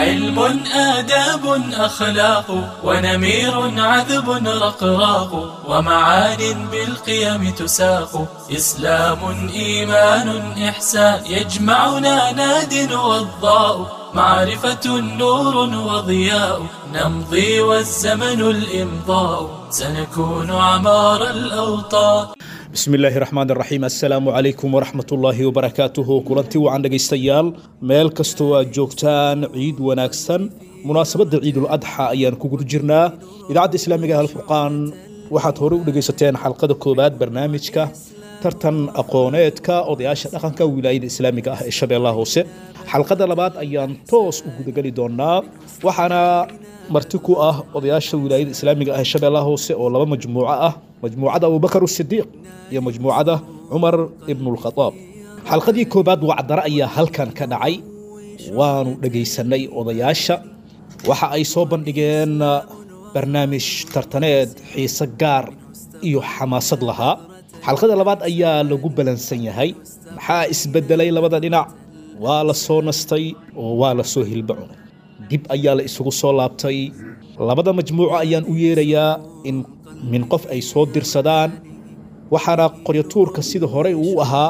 علم آداب أخلاق ونمير عذب رقراق ومعان بالقيم تساق إسلام إيمان إحسان يجمعنا ناد وضاء معرفة نور وضياء نمضي والزمن الإمضاء سنكون عمار الأوطان bismi illaahi raxmaan raxiim assalaamu calaykum waraxmat ullaahi wabarakaatuhu kulanti wacan dhegaystayaal meel kastoo aad joogtaan ciid wanaagsan munaasabadda ciidul adxa ayaan ku guda jirnaa idaacadda islaamiga alfurqaan waxaad hore u dhegaysateen xalqada koowaad barnaamijka tartan aqooneedka odayaasha dhaqanka wilaayada islaamiga ah ee shabeellaha hoose xalqada labaad ayaan toos u gudageli doonaa waxaana marti ku ah odayaasha wilaayada islaamiga ah ee shabeellaha hoose oo laba majmuuco ah majmuucada abubakar sidiiq iyo majmuucada cumar ibnulkhadaab xalqadii koobaad wacdare ayaa halkan ka dhacay waanu dhegaysanay odayaasha waxa ay soo bandhigeen barnaamij tartaneed xiise gaar iyo xamaasad lahaa xalqada labaad ayaa lagu balansan yahay maxaa isbedelay labada dhinac waa la soo nastay oo waa la soo hilba cunay dib ayaa la isugu soo laabtay labada majmuuco ayaan u yeerayaa in min qof ay soo dirsadaan waxaana qoryatuurka sida horey uu ahaa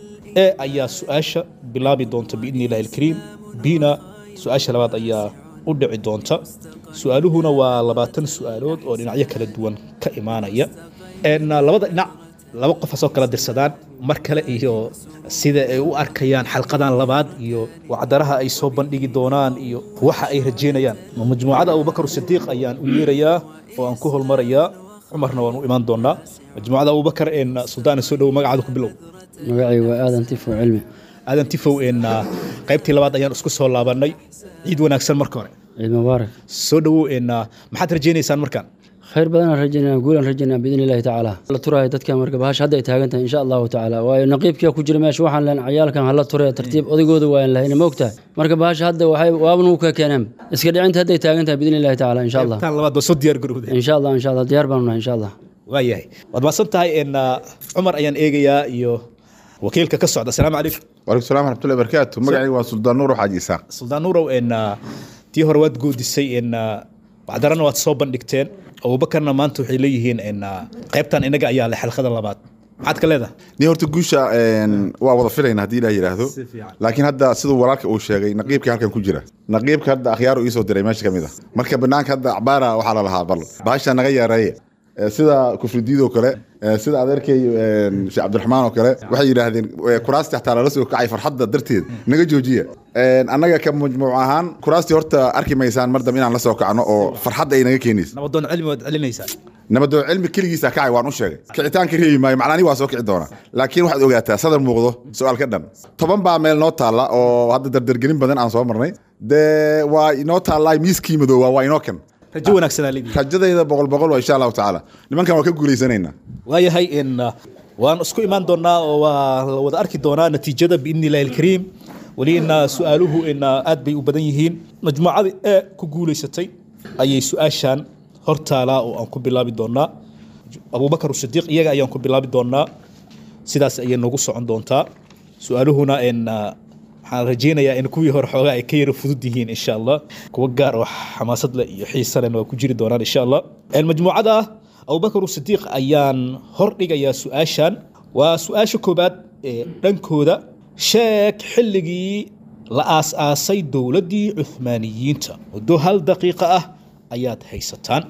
ee ayaa su-aasha bilaabi doonta biidni illahi alkariim bina su-aasha labaad ayaa u dhici doonta su-aaluhuna waa labaatan su-aalood oo dhinacyo kala duwan ka imaanaya labada dhinac laba qof hasoo kala dirsadaan mar kale iyo sida ay u arkayaan xalqadan labaad iyo wacdaraha ay soo bandhigi doonaan iyo waxa ay rajeynayaan majmuucada abubakar sidiiq ayaan u yeerayaa oo aan ku holmarayaa cumarna waan u imaan doonaa majmuucada abubakar een suldaana soo dhowo magacaada ku bilow magacay waa aadan tifo cilmi aadan tifow een qaybtii labaad ayaan isku soo laabanay ciid wanaagsan marka hore ciid mubaarak soo dhowow een maxaad rajeynaysaan markaan khayr badanaan rajaynaa guulaan rajaynaa biidni illahi tacaala la turaayo dadka marka bahasha hadda ay taagan tahay insha allahu tacaala waayo naqiibkiya ku jira meesha waxaan leen cayaalkan hala turee tartiib odaygooda waayan lahayna ma ogtahay marka bahasha hadda waxay waabna u ka keeneen iska dhicinta hadday taagan tahay biidni illahi tacaala insha allah tan labaad waa soo diyaar garowdeen insha allah insha allah diyaar baanu nahay insha allah waayahay waad mahadsan tahay een cumar ayaan eegayaa iyo wakiilka ka socda asalaamu calaykum waalaikum salam waraxmatullahi barakaatu magacayga waa suldaan nuur xaaji isaaq suldaan nuurow een tii hore waad goodisay een wacdarana waad soo bandhigteen abubakarna maanta waxay leeyihiin een qaybtan inaga ayaa leh xalqada labaad maxaad ka leedahay ni horta guusha waa wada filayna haddii ilaah yidhaahdo laakiin hadda siduu walaalka uu sheegay naqiibkii halkan ku jira naqiibka hadda akhyaaru iisoo diray meesha ka mid a marka banaanka hadda acbaara waxaa la lahaa bal bahasha naga yareeye sida kufridiidoo kale sida adeerkay sheekh cabdiraxmaan oo kale waxay yidhaahdeen kuraasti xataa lala soo kacay farxadda darteed naga joojiya annaga ka majmuuc ahaan kuraastii horta arki maysaan mar dambe inaan la soo kacno oo farxadda ay naga keenaysa nabadoon cilmi waad celinaysaa nabadoon cilmi keligiisa kacay waan u sheegay kicitaanka reebi maayo macnaani waa soo kici doona laakiin waxaad ogaataa sadar muuqdo su-aal ka dhan toban baa meel noo taalla oo hadda dardargelin badan aan soo marnay dee waa inoo taallaa miiskii madoowa waa inoo kan rajo wanaagsanaa leedihi rajadayda boqol boqol waa insha allahu tacaala nimankan waa ka guulaysanaynaa waayahay in waan isku imaan doonaa oo waa la wada arki doonaa natiijada biidni illahi alkariim weli ina su-aaluhu ina aad bay u badan yihiin majmuucadii ee ku guulaysatay ayay su-aashan hortaalaa oo aan ku bilaabi doonaa abubakar sidiiq iyaga ayaan ku bilaabi doonaa sidaas ayay noogu socon doontaa su-aaluhuna in waxaan rajeynayaa in kuwii hore xoogaa ay ka yara fudud yihiin insha allah kuwa gaar oo xamaasad leh iyo xiise lehna waa ku jiri doonaan insha allah majmuucada abubakar sidiiq ayaan hor dhigayaa su-aashan waa su-aasha koobaad ee dhankooda sheeg xilligii la aas-aasay dowladdii cuhmaaniyiinta muddo hal daqiiqo ah ayaad haysataan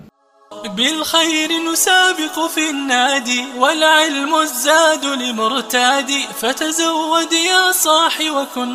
بالخير نسابق في النادي والعلم الزاد لمرتادي فتزود يا صاح وكن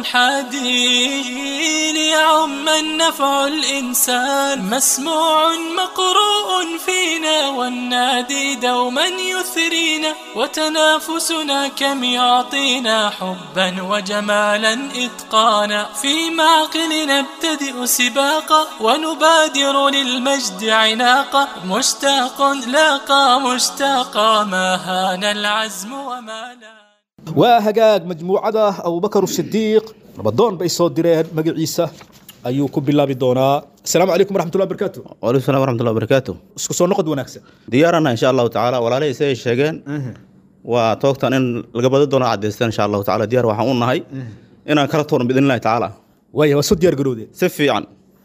حادي ليعم النفع الإنسان مسموع مقروء فينا والنادي دوما يثرينا وتنافسنا كم يعطينا حبا وجمالا إتقانا في معقل نبتدئ سباقا ونبادر للمجد عناقا مشتاق لاقى مشتاقا ما هان العزم وما لا waa hagaag majmuucada abubakar sidiiq nabadoon bay soo direen magaciisa ayuu ku bilaabi doonaa asalaamu calaykum waraxmatullahi barakaatu waalaikum salam waraxmatullahi wabarakaatu isku soo noqod wanaagsan diyaarana insha allahu tacaala walaalihii siday sheegeen waa toogtan in laga badi doono cadaystaan insha allahu tacaala diyaar waxaan u nahay inaan kala tuurno biidn illahi tacaala waaya waa soo diyaar garowdeen si fiican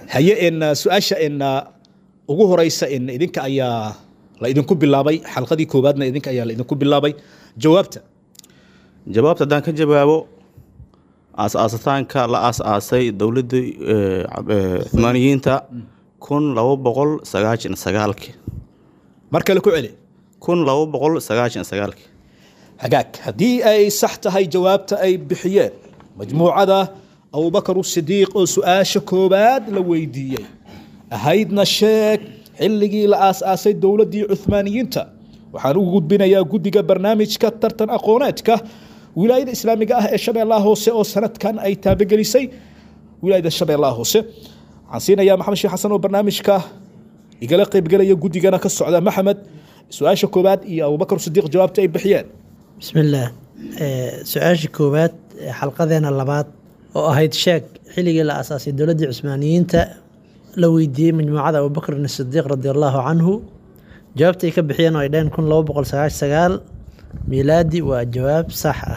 haye en su-aasha en ugu horeysa en idinka ayaa la idinku bilaabay xalqadii koowaadna idinka ayaa la idinku bilaabay jawaabta jawaabta haddaan ka jawaabo aas-aasitaanka la aas-aasay dowladdii cumaaniyiinta kun laba boqol sagaashan sagaalki mar kale ku celi kun laba boqol sagaashan sagaalki hagaag haddii ay sax tahay jawaabta ay bixiyeen majmuucada abubakar sidiiq oo su-aasha koowaad la weydiiyey ahaydna sheeg xilligii la aas-aasay dowladdii cuhmaaniyiinta waxaan ugu gudbinayaa guddiga barnaamijka tartan aqooneedka wilaayada islaamiga ah ee shabeellaha hoose oo sanadkan ay taabagelisay wilaayada shabeellaha hoose waxaan siinayaa maxamed sheekh xasan oo barnaamijka igala qaybgelaya guddigana ka socda maxamed su-aasha koowaad iyo abubakar sidiiq jawaabta ay bixiyeen bismillaah su-aasha koowaad ee xalqadeena labaad oo ahayd sheeg xilligii la asaasay dowladdii cusmaaniyiinta la weydiiyey majmuucada abubakrin sidiiq radi allaahu canhu jawaabta ay ka bixiyeen oo ay dhaheen kun laba boqol sagaash sagaal miilaadi waa jawaab sax ah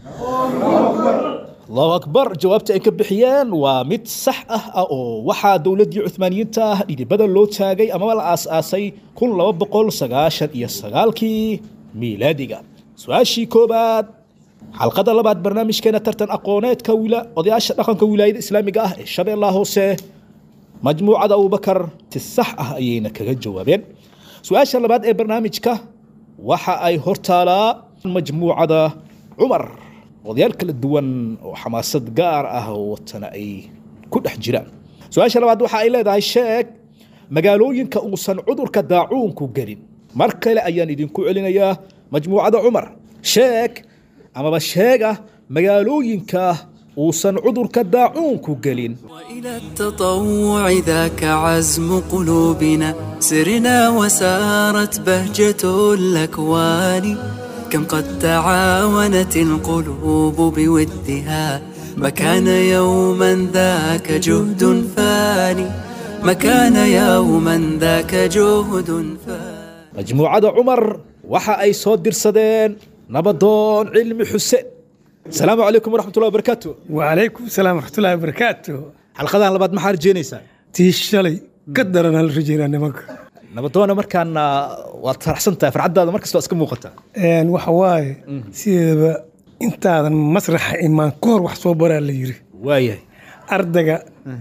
allahu akbar jawaabta ay ka bixiyeen waa mid sax ah ah oo waxaa dowladdii cuhmaaniyiinta ah dhidibada loo taagay amaba la aas-aasay kun laba boqol sagaashan iyo sagaalkii miilaadiga su-aashii koobaad xalqada labaad barnaamijkeena tartan aqooneedka odayaasha dhaqanka wilaayada islaamiga ah ee shabeellaha hoose majmuucada abubakar si sax ah ayayna kaga jawaabeen su-aasha labaad ee barnaamijka waxa ay hortaalaa majmuucada cumar odayaal kala duwan oo xamaasad gaar ah oo watana ay ku dhex jiraan su-aasha labaad waxa ay leedahay sheeg magaalooyinka uusan cudurka daacuunku gelin mar kale ayaan idinku celinayaa majmuucada cumar sheeg amaba sheega magaalooyinka uusan cudurka daacuunku gelin وإلى التطوع ذاك عزم قلوبنا سرنا وسارت بهجة الأكوان كم قد تعاونت القلوب بودها ما كان يوما ذاك جهد فاني ما كان يوما ذاك جهد فاني majmuucada cumar waxa ay soo dirsadeen nabadoon cilmi xuseen asalaamu calaykum waraxmatullahi wabarakaatu وعليكم السلام ورحمة الله وبركاته xalqadan labaad maxaa rajeynaysaa تي شلي قدر أنا الرجال نمك nabadoona markaana waad faraxsan tahay farxaddaada markasta waa iska muuqataa إن وحواي سيدة أنت هذا مسرح إيمان كور وحصو برا اللي يري waayahay أردقة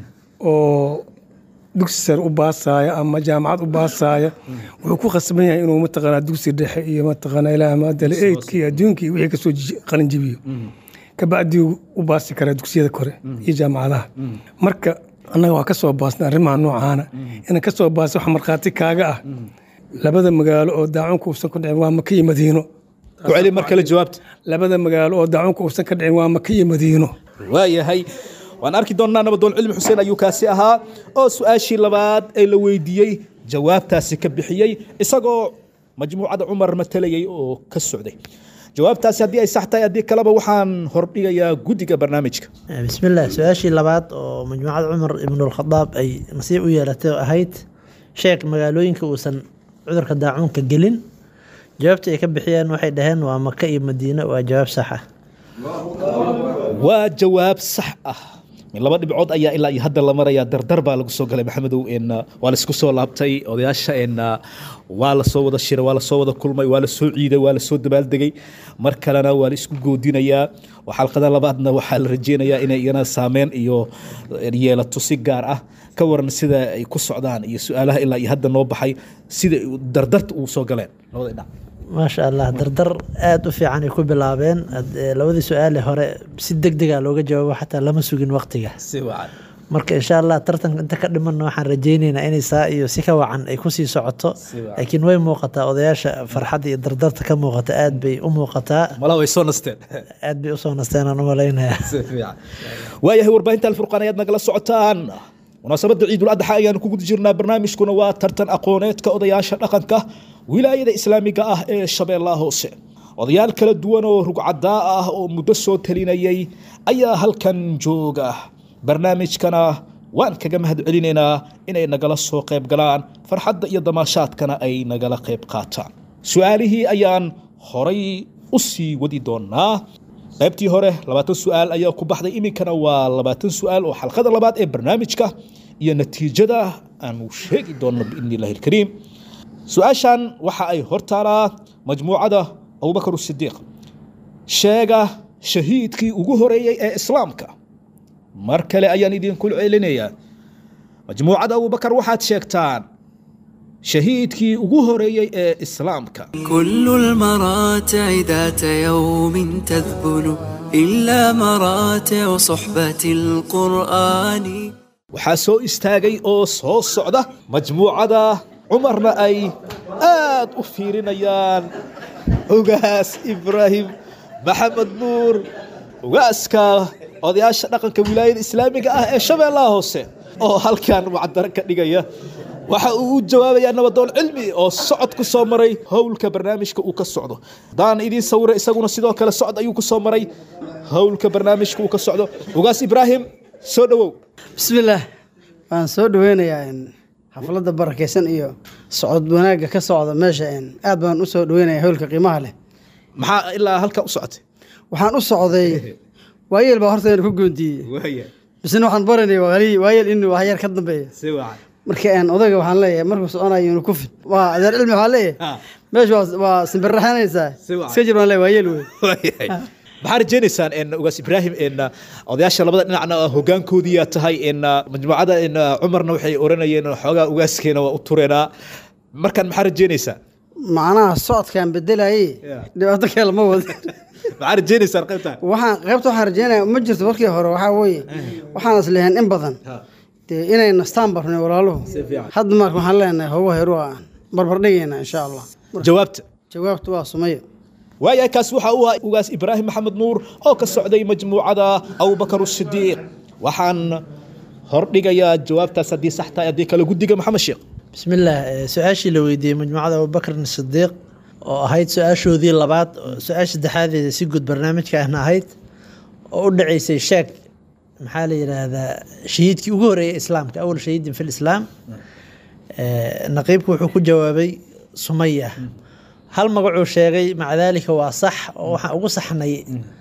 أو dugsi sare u baasaya ama jaamacad u baasaya wuxuu ku khasban yahay inuu mataqaanaa dugsi dhexe iyo mataqaanaa ilaa maadale eydka iyo adduunka iyo wixii kasoo ji- qalin jibiyo kabacdii u baasi karaa dugsiyada kore iyo jaamacadaha marka annaga waa ka soo baasna arrimaha noocaana inaan ka soo baasa wax markhaati kaaga ah labada magaalo oo daacunka uusan ku dhicin waa maka iyo madiino ku celi mar kale jawaabta labada magaalo oo daacunka uusan ka dhicin waa maka iyo madiino waayahay waan arki doonnaa nabadoon cilmi xuseen ayuu kaasi ahaa oo su-aashii labaad ee la weydiiyey jawaabtaasi ka bixiyey isagoo majmuucada cumar matalayay oo ka socday jawaabtaasi haddii ay sax tahay haddii kaleba waxaan hordhigayaa guddiga barnaamijka بسم الله su-aashii labaad oo majmuucada cumar ibnulkhadaab ay nasiib u yeelatay oo ahayd sheeg magaalooyinka uusan cudurka daacuunka gelin jawaabta ay ka bixiyeen waxay dhaheen waa maka iyo madiine waa jawaab sax ah waa jawaab sax ah min laba dhibcood ayaa ilaa iyo hadda la marayaa dardar baa lagu soo galay maxamedow en waa laisku soo laabtay odayaasha en waa la soo wada shiray waa la soo wada kulmay waa la soo ciiday waa la soo dabaaldegay mar kalena waa la isku goodinayaa oo xalqada labaadna waxaa la rajeynayaa inay iyana saameyn iyo yeelato si gaar ah ka waran sida ay ku socdaan iyo su-aalaha ilaa iyo hadda noo baxay sida dardarta uu soo galeen labada dhinac maasha allah dardar aada u fiican ay ku bilaabeen Ad- ee, labadii su-aale hore si deg dega looga jawaabo xataa lama sugin waqtiga si wacan marka insha allah tartanka inta ka dhimanna waxaan rajaynaynaa inay saa iyo si ka wacan ay kusii socoto laakiin way muuqataa odayaasha farxadda iyo dardarta ka muuqata aad bay u muuqataa malaha way soo nasteen aad bay usoo nasteen aan u malaynayaa waayahay warbaahinta alfurqaan ayaad nagala socotaan munaasabadda ciidul adxa ayaanu ku guda jirnaa barnaamijkuna waa tartan aqooneedka odayaasha dhaqanka wilaayada islaamiga ah ee shabeellaha hoose odayaal kala duwan oo rugcadaa ah oo muddo soo talinayay ayaa halkan jooga barnaamijkana waan kaga mahad celinaynaa inay nagala soo qayb galaan farxadda iyo damaashaadkana ay nagala qayb qaataan su-aalihii ayaan horay u sii wadi doonaa qaybtii hore labaatan su-aal ayaa ku baxday iminkana waa labaatan su-aal oo xalqada labaad ee barnaamijka iyo natiijada aanu sheegi doonno biidni illahi alkariim su-aashan waxa ay hortaalaa majmuucada abubakar sidiiq sheega shahiidkii ugu horeeyey ee islaamka mar kale ayaan idinku celinayaa majmuucada abubakar waxaad sheegtaan shahiidkii ugu horeeyey ee islaamka كل المراتع ذات يوم تذبل إلا مراتع صحبة القرآن waxaa soo istaagay oo soo socda majmuucada cumarna ay aad u fiirinayaan ugaas ibraahim maxamed nuur ugaaska odayaasha dhaqanka wilaayada islaamiga ah ee shabeellaha hoose oo halkan wacdaro ka dhigaya waxa uu u jawaabayaa nabadoon cilmi oo socod ku soo maray howlka barnaamijka uu ka socdo haddaan idiin sawira isaguna sidoo kale socod ayuu ku soo maray howlka barnaamijka uu ka socdo ugaas ibraahim soo dhowow bismillaah waan soo dhaweynayaa in xafladda barakaysan iyo socod wanaagga ka socda meesha in aad baan u soo dhaweynayaa howlka qiimaha leh maxaa ilaa halka u socotay waxaan u socday waayeel baa hortayna ku goondiiyey bisna waxaan baranaya waali- waayeel inuu waxyar ka dambeeya marka een odayga waxaan leeyahay markuu soconayo inuu ku fid waa adeer cilmi waxaan leeyahay meesha waa waa simbirraxanaysaa iska jir baan leeyahay waayeel wey maxaa rajaynaysaan en ugaas ibraahim en odayaasha labada dhinacna hogaankoodiyaa tahay en majmuucada en cumarna waxay oranayeen xoogaa ugaaskeena waa u tureenaa markaan maxaa rajaynaysaa macnaha socodkaan bedelayay dhibaato kale ma wada maxaa rajaynaysaan qaybtaan waxaan qaybta waxaan rajeynaya ma jirto markii hore waxaa weeye waxaan isleeyahay in badan dee inay nastaan barnay walaaluhu hadda marka waxaan leenahay hogo heru aan barbardhigayna insha allah jawaabta jawaabtu waa sumayo waayahay kaas waxa uu ahaa ugaas ibraahim maxamed nuur oo ka socday majmuucada abubakar sidiiq waxaan hordhigayaa jawaabtaas haddii sax tahay haddii kale guddiga maxamed sheekh بسم الله su-aashii la weydiiyey majmuucada abubakr sidiiq oo ahayd su-aashoodii labaad oo su-aasha saddexaadeeda si guud barnaamijka ahna ahayd oo u dhaceysay sheeg maxaa la yidhaahdaa shahiidkii ugu horeeyay islaamka awal shahiidin fi lislaam naqiibku wuxuu ku jawaabay sumaya hal magacuu sheegay maca daalika waa sax oo waxaan ugu saxnay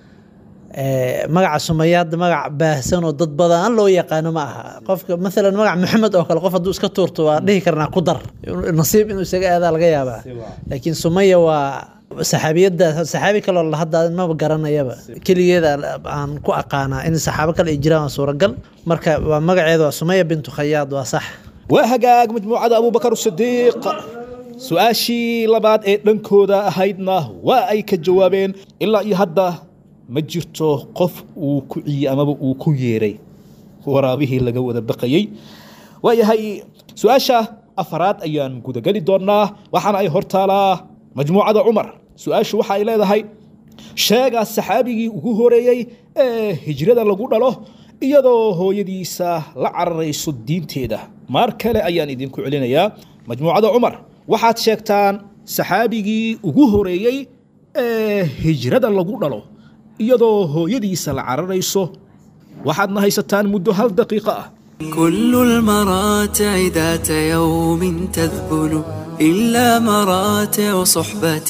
magaca sumaya hadda magac baahsan oo dad badan loo yaqaano ma aha qofka maalan magac maxamed oo kale qof hadduu iska tuurto waa dhihi karnaa ku dar nasiib inuu isaga aadaa laga yaabaa laakiin sumaya waa saxaabiyadda saxaabi kaloo la hadda maba garanayaba keligeeda aan ku aqaanaa in saxaabo kale ay jiraan waa suuragal marka waa magaceeda waa sumaya bintu khayaad waa sax waa hagaag majmuucada abubakar sidiiq su-aashii labaad ee dhankooda ahaydna waa ay ka jawaabeen ilaa iyo hadda ma jirto qof uu ku ciyey amaba uu ku yeeray waraabihii laga wada baqayey waayahay su-aasha afaraad ayaan gudageli doonaa waxaana ay hortaalaa majmuucada cumar su-aashu waxa ay leedahay sheega saxaabigii ugu horeeyey ee hijrada lagu dhalo iyadoo hooyadiisa la cararayso diinteeda maar kale ayaan idinku celinayaa majmuucada cumar waxaad sheegtaan saxaabigii ugu horeeyey ee hijrada lagu dhalo iyadoo hooyadiisa la cararayso waxaadna haysataan muddo hal daqiiqo ah كل المراتع ذات يوم تذبل إلا مراتع صحبة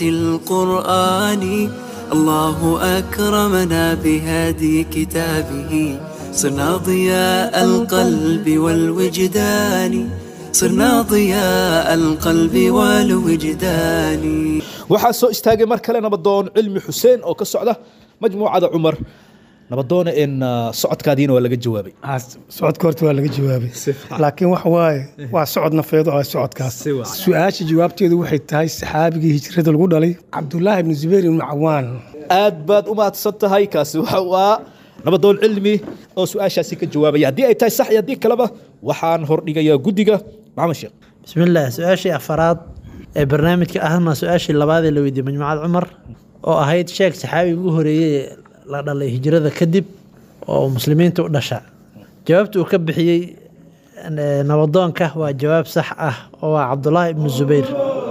القرآن الله أكرمنا بهدي كتابه صرنا ضياء القلب والوجدان صرنا ضياء القلب والوجدان waxaa soo istaagay mar kale nabadoon cilmi xuseen oo ka socda majmuucada cumar nabadoona in socodkaadiina waa laga jawaabay socodka horta waa laga jawaabay laakiin waxa waaye waa socod nafeed oo ah socodkaas su-aasha jawaabteedu waxay tahay saxaabigii hijrada lagu dhalay cabdulaahi ibnu zubayr ibnu cawaan aad baad u mahadsan tahay kaasi waxa uu ahaa nabadoon cilmi oo su-aashaasi ka jawaabaya haddii ay tahay sax iyo haddii kaleba waxaan hordhigayaa guddiga maxamed sheekh بسم الله su-aashii afaraad ee barnaamijka ahna su-aashii labaad ee la weydiiyey majmuucad cumar oo ahayd sheeg saxaabi ugu horeeyey la dhalay hijrada kadib oo muslimiinta u dhasha jawaabta uu ka bixiyey eh, nabadoonka waa jawaab sax ah oo waa cabdulaahi ibnu zubayr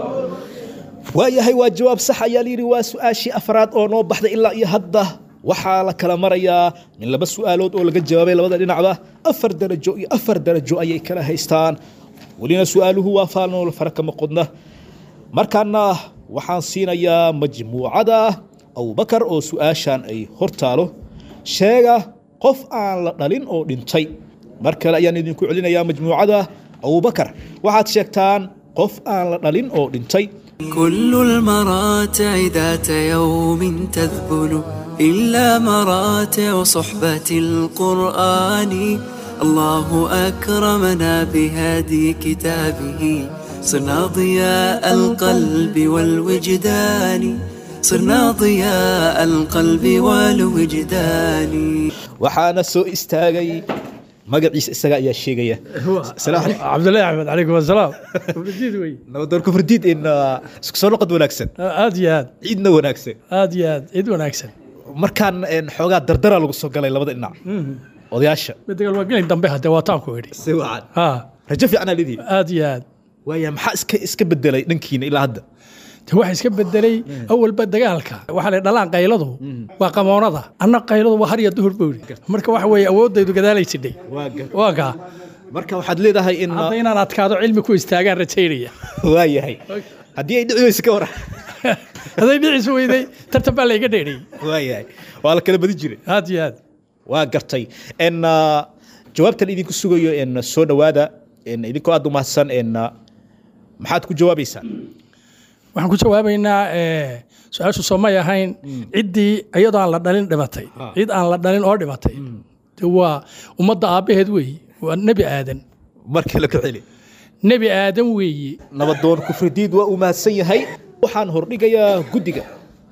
waayahay waa jawaab sax ayaa layidhi waa su-aashii afraad oo noo baxday ilaa iyo hadda waxaa la kala marayaa min laba su-aalood oo laga jawaabay labada dhinacba afar darajo iyo afar darajo ayay kala haystaan welina su-aaluhu waa faalnool fara kama qodna markaana waxaan siinayaa majmuucada abubakar oo su-aashan ay hortaalo sheega qof aan la dhalin oo dhintay mar kale ayaan idinku celinayaa majmuucada abubakar waxaad sheegtaan qof aan la dhalin oo dhintay كل المراتع ذات يوم تذبل إلا مراتع صحبة القرآن الله أكرمنا بهدي كتابه صرنا ضياء القلب والوجدان صرنا ضياء القلب والوجدان waxaana soo istaagay magaciisa isaga ayaa sheegaya Assalaamu calaykum. cabdullahi axmed calaykum asalaam Fardiid wey. nabadoon kufridiid in uh, isku soo noqod wanaagsan aad iyo aad ciidna wanaagsan aad iyo aad cid wanaagsan markaan een, xoogaa dardara lagu soo galay labada dhinac odayaasha midda waa gelin dambe hadee waa taanku idhi si wacan ha rajo fiicanaa lidii aad iyo aad waaya maxaa iska iska bedelay dhankiina ilaa hadda de waxa iska bedelay awalba dagaalka waxaa la dhalaan qayladu waa qamoonada anna qayladu waa har iyo duhur bowri marka waxa weeye awoodaydu gadaalay sidhay waa kaa marka waxaad leedahay in hadda inaan adkaado cilmi ku istaagaan rajaynaya waa yahay haddii ay dhici weyse ka waran hadday dhicisu weyday tartan baa layga dheeriyey waa yahay waa la kala badin jiray aad iyo aad waa gartay n jawaabtan idinku sugayo n soo dhowaada n idinkoo aad u mahadsan n maxaad ku jawaabaysaa waxaan ku jawaabaynaa eh, su-aashu soo may ahayn ciddii iyadoo aan la dhalin dhimatay cid aan la dhalin oo dhimatay de waa ummadda aabbaheed weeye waa nebi aadan mar kale ku celi nebi aadan weeye nabadoon kufridiid waa uu mahadsan yahay waxaan hordhigayaa guddiga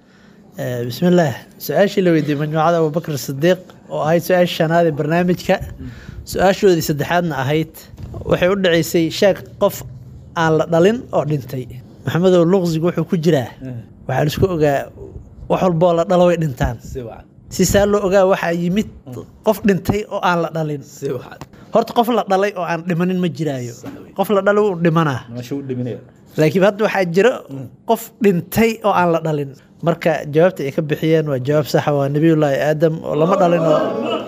bismi illaah su-aashii la weydiiyey majmuucada abubakr sidiiq oo ahayd su-aashii shanaad ee barnaamijka su-aashoodii saddexaadna ahayd waxay u dhaceysay sheeg qof aan la dhalin oo dhintay maxamedow luqsigu wuxuu ku jiraa waxaa la isku ogaa wax walboo la dhalo way dhintaan si saa loo ogaa waxaa yimid qof dhintay oo aan la dhalin horta qof la dhalay oo aan dhimanin ma jiraayo qof la dhalay wuu dhimanaa laakiin hadda waxaa jira qof dhintay oo aan la dhalin marka jawaabta ay ka bixiyeen waa jawaab saxa waa nebiyullaahi aadam oo lama dhalin oo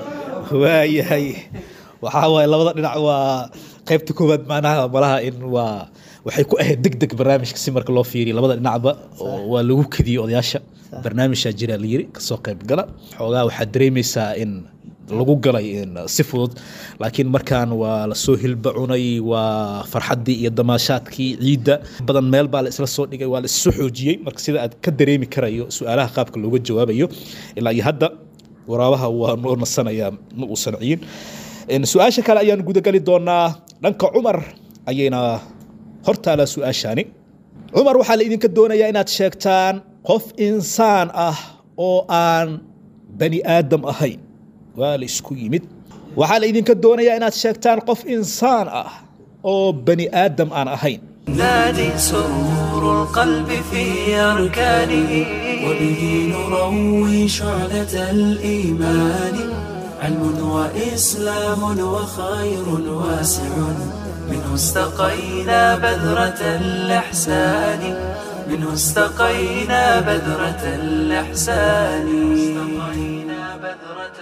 waayahay waxaa waaye labada dhinac waa qaybta koowaad macnaha malaha in waa waxay ku ahayd deg deg barnaamijka si marka loo fiiriyo labada dhinacba oo waa lagu kadiyey odayaasha barnaamijaa jira la yiri kasoo qayb gala xoogaa waxaad dareemaysaa in lagu galay in si fudud laakiin markaan waa lasoo hilba cunay waa farxaddii iyo damaashaadkii ciidda badan meel baa la isla soo dhigay waa la isu xoojiyey marka sida aad ka dareemi karayo su-aalaha qaabka looga jawaabayo ilaa iyo hadda waraabaha waa noo nasanayaa ma uusan ciyin En, su-aasha kale ayaan gudagali doonaa dhanka cumar ayayna hortaalaa su-aashaani cumar waxaa la idinka doonayaa inaad sheegtaan qof insaan ah oo aan bani aadam ahayn waa la isku yimid waxaa la idinka doonayaa inaad sheegtaan qof insaan ah oo bani aadam aan ahayn نادي سرور القلب في أركانه وبه نروي شعلة الإيمان علم وإسلام وخير واسع منه استقينا بذرة الإحسان منه استقينا بذرة الإحسان استقينا بذرة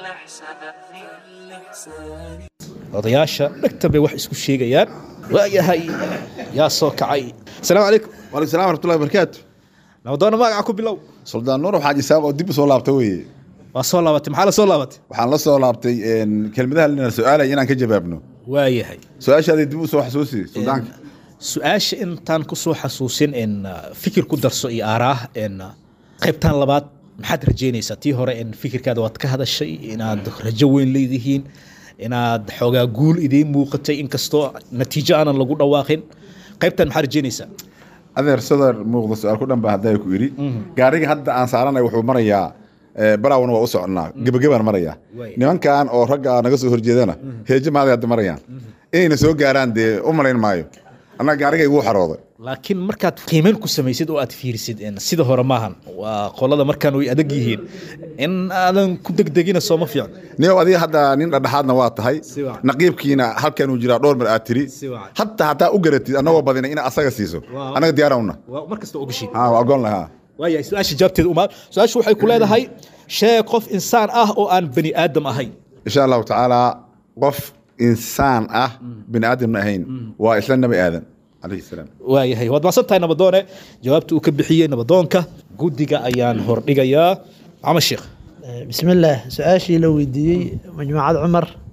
الإحسان odayaasha dhegta bay wax isku sheegayaan waayahay yaa soo kacay asalaamu calaykum waalaikum salam waraxmatullahi wabarakaatu nabadoona magaca ku bilow suldaan nuur xaaji saaq oo dib u soo laabta weeye waa soo laabatay maxaa la soo laabatay waxaan la soo laabtay een, kelmadaha lina su-aalaya inaan ka jawaabno waayahay su-aashaadii dib u soo xasuusi suldaanka su-aasha intaan ku soo xasuusin in uh, fikir ku darso iyo aaraah in uh, qaybtan labaad maxaad rajeynaysaa tii hore in fikirkaada waad ka hadashay inaad rajo weyn leedihiin inaad xoogaa guul idiin muuqatay inkastoo natiijo aanan lagu dhawaaqin qaybtan maxaad rajeynaysaa adeer sadar muuqda su-aal ku dhan baa haddaa ku idhi gaariga hadda aan saaranay wuxuu marayaa eh, baraawna waa u soconnaa gebagabaan marayaa nimankan oo ragga naga soo horjeedana heejo maaday hadda marayaan inayna soo gaaraan dee u malayn maayo annaga gaariga iguu xarooday laakiin markaad qiimeyn ku samaysid oo aad fiirisid in sida hore maahan waa qolada markaan way adag yihiin in aadan ku degdegina sooma fiican niyow adiga hadda nin dhadhexaadna waa tahay wacan. naqiibkiina halkan uu jiraa dhowr mar aad tiri wacan. hataa hataa u garatid annagoo badina ina asaga siiso annaga diyaarowna waa mar kasta ogashiin ha waa ogoon lahaa waayahay su-aasha jawaabteeda umaad su-aashu waxay ku leedahay sheeg qof insaan ah oo aan bani aadam ahayn insha allahu tacaala qof insaan ah bini aadamna ahayn waa isla nabi aadan calayhi salaam waayahay waad maasan tahay nabadoone jawaabta uu ka bixiyey nabadoonka guddiga ayaan hordhigayaa maxamed sheekh bismillaah su-aashii la weydiiyey majmuucad cumar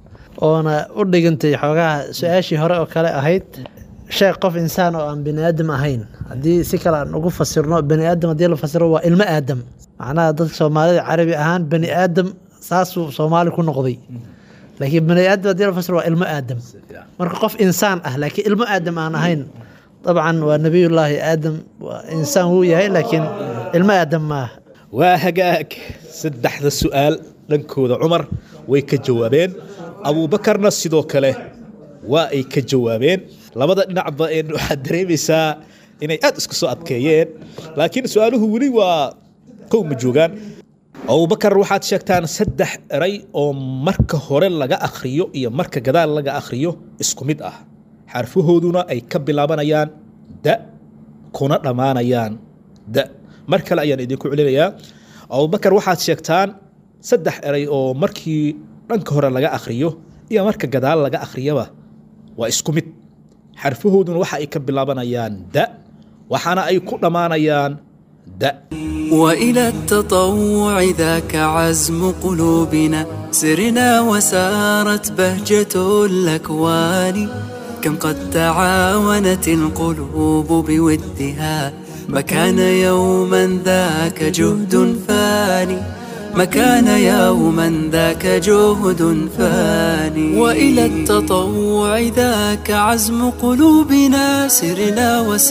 oona u dhigantay xoogaha su-aashii hore oo kale ahayd sheeg qof insaan oo aan bani aadam ahayn haddii si kale aan ugu fasirno bani aadam haddii la fasiro waa ilmo aadam macnaha dadka soomaalida carabi ahaan bani aadam saasuu soomaali ku noqday laakiin bani aadam haddii la fasiro waa ilmo aadam marka qof insaan ah laakiin ilmo aadam aan ahayn dabcan waa nebiyullaahi aadam waa insaan wuu yahay laakiin ilmo aadam maaha waa hagaag saddexda su'aal dhankooda cumar way ka jawaabeen abuubakarna sidoo kale waa ay ka jawaabeen labada dhinacba een waxaad dareemaysaa inay aad isku soo adkeeyeen laakiin su-aaluhu weli waa kow ma joogaan abubakar waxaad sheegtaan saddex eray oo marka hore laga akhriyo iyo marka gadaal laga akhriyo isku mid ah xarfahooduna ay ka bilaabanayaan da kuna dhammaanayaan da mar kale ayaan idinku celinayaa abubakar waxaad sheegtaan saddex eray oo markii dhanka hore laga akhriyo iyo marka gadaal laga akhriyaba waa isku mid xarfahooduna waxa ay ka bilaabanayaan da waxaana ay ku dhammaanayaan da وإلى التطوع ذاك عزم قلوبنا سرنا وسارت بهجة الأكوان كم قد تعاونت القلوب بودها ما كان يوما ذاك جهد فاني ما كان يوما ذاك جهد فاني وإلى التطوع ذاك عزم قلوبنا سرنا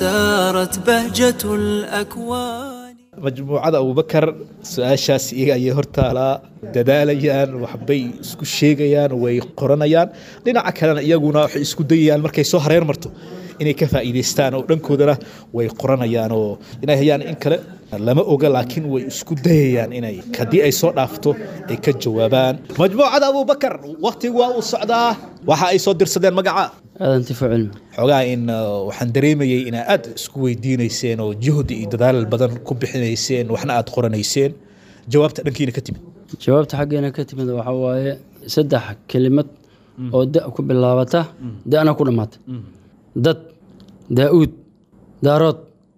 وسارت بهجة الأكوان majmuucada abubakar su-aashaas iyaga ayay hortaalaa dadaalayaan waxbay isku sheegayaan way qoranayaan dhinaca kalena iyaguna waxay isku dayayaan markay soo hareer marto inay ka faa'iidaystaan oo dhankoodana way qoranayaan oo inay hayaan in kale lama oga laakiin way isku dayayaan inay haddii ay soo dhaafto ay ka jawaabaan majmuucada abubakar waktigu waa uu socdaa waxa ay soo dirsadeen magaca aadan tifo cilmi xoogaa in uh, waxaan dareemayay inaa aad isku weydiinayseen oo juhdi iyo dadaal badan ku bixinayseen waxna aad qoranayseen jawaabta dhankiina ka timid jawaabta xaggeena ka timid waxaa waaye saddex kelimad oo da ku bilaabata da'na ku dhammaata dad daa'uud daarood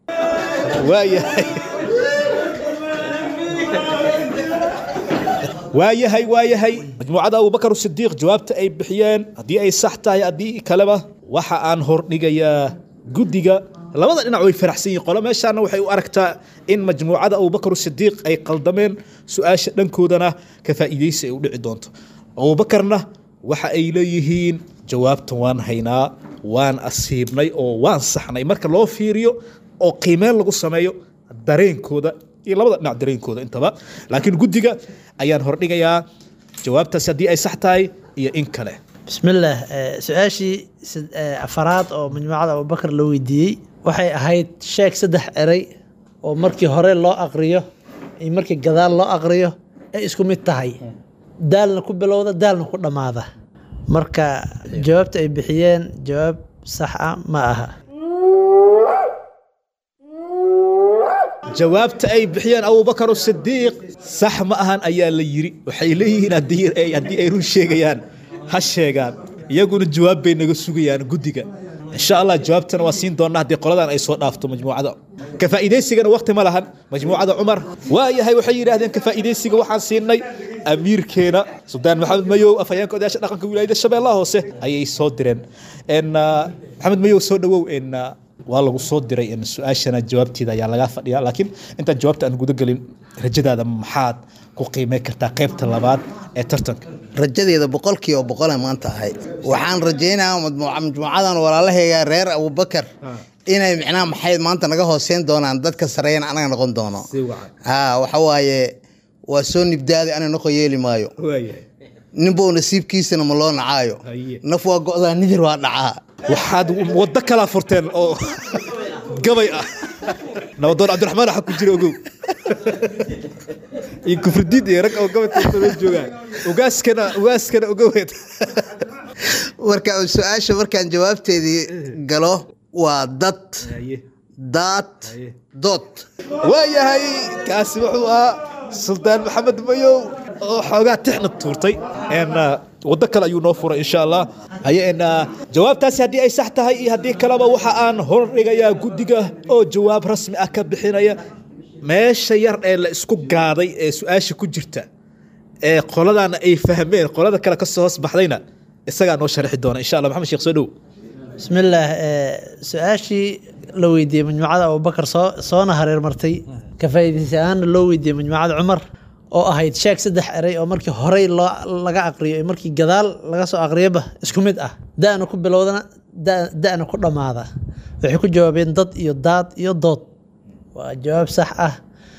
waayahay waayahay waayahay majmuucada abubakar sidiiq jawaabta ay bixiyeen haddii ay sax tahay haddii kaleba waxa aan hordhigayaa guddiga labada dhinac way faraxsan yihiin qolo meeshaana waxay u aragtaa in majmuucada abubakar sidiiq ay qaldameen su-aasha dhankoodana ka faa'iidaysi ay u dhici doonto abubakarna waxa ay leeyihiin jawaabtan waan haynaa waan asiibnay oo waan saxnay marka loo fiiriyo oo qiimeen lagu sameeyo dareenkooda iyo labada dhinac dareenkooda intaba laakiin guddiga ayaan hordhigayaa jawaabtaasi haddii ay sax tahay iyo in kale bismillaah eh, su-aashii sad- eh, afaraad oo majmuucada abubakar la weydiiyey waxay ahayd sheeg saddex eray oo markii hore loo aqriyo iyo markii gadaal loo aqriyo ay isku mid tahay daalna ku bilowda daalna ku dhammaada marka jawaabta ay bixiyeen jawaab sax ah ma aha jawaabta ay bixiyeen abubakar sidiiq sax ma ahan ayaa la yiri waxay leeyihiin haddii ay- haddii ay run sheegayaan ha sheegaan iyaguna jawaab bay naga sugayaan guddiga insha allah jawaabtana waa siin doonaa haddii qoladan ay soo dhaafto majmuucada ka faa'iidaysigana waqti ma lahan majmuucada cumar waayahay waxay yidhaahdeen ka faa'iidaysiga waxaan siinay amiirkeena suldaan maxamed mayow afhayeenka odayaasha dhaqanka wilaayada shabeellaha hoose ayay soo direen En, ah, maxamed mayow soo dhawow en, ah, waa lagu soo diray in su-aashana jawaabteeda ayaa lagaa fadhiya laakiin intaan jawaabta aan guda gelin rajadaada maxaad ku qiimey kartaa qaybta labaad ee tartanka rajadeeda boqolkiiba boqola maanta ahay waxaan rajaynayaa majmuuca- majmuucadan walaalahayga reer abubakar inay micnaha maxay maanta naga hooseyn doonaan dadka sareeyana anaga noqon doono ha waxa waaye waa soo nibdaaday ana noqo yeeli maayo ninbow nasiibkiisana ma loo nacaayo naf waa go'daa nidir waa dhacaa waxaad waddo kalaa furteen oo gabay ah nabadoon cabdiraxmaan waxa ku jira ogow iyo kufridiid iyo rag oo gabay tuurtay joogaan ugaaskana ugaaskana ogoweed marka su-aasha markaan jawaabteedii galo waa dad daad dood waayahay kaasi wuxuu ahaa suldaan maxamed mayow oo xoogaa tixna tuurtay En, ah, waddo kale ayuu noo furay insha allah haye en, ah, jawaabtaasi haddii ay sax tahay iyo haddii kaleba waxa aan hordhigayaa guddiga oo jawaab rasmi ah ka bixinaya meesha yar ee la isku gaaday ee su-aasha ku jirta ee qoladana ay fahmeen qolada kale ka soo hoos baxdayna isagaa noo sharxi doona insha allah maxamed sheekh soo dhow بسم الله su-aashii la weydiiyey majmuucada abubakar soo soona hareer martay ka faa'iidaysi ahaana loo weydiiyey majmuucada cumar oo ahayd sheeg saddex eray oo markii horey loo laga aqriyo iyo markii gadaal laga soo aqriyoba isku mid ah da'na ku bilowdana da- da'na ku dhammaada waxay ku jawaabeen dad iyo daad iyo dood waa jawaab sax ah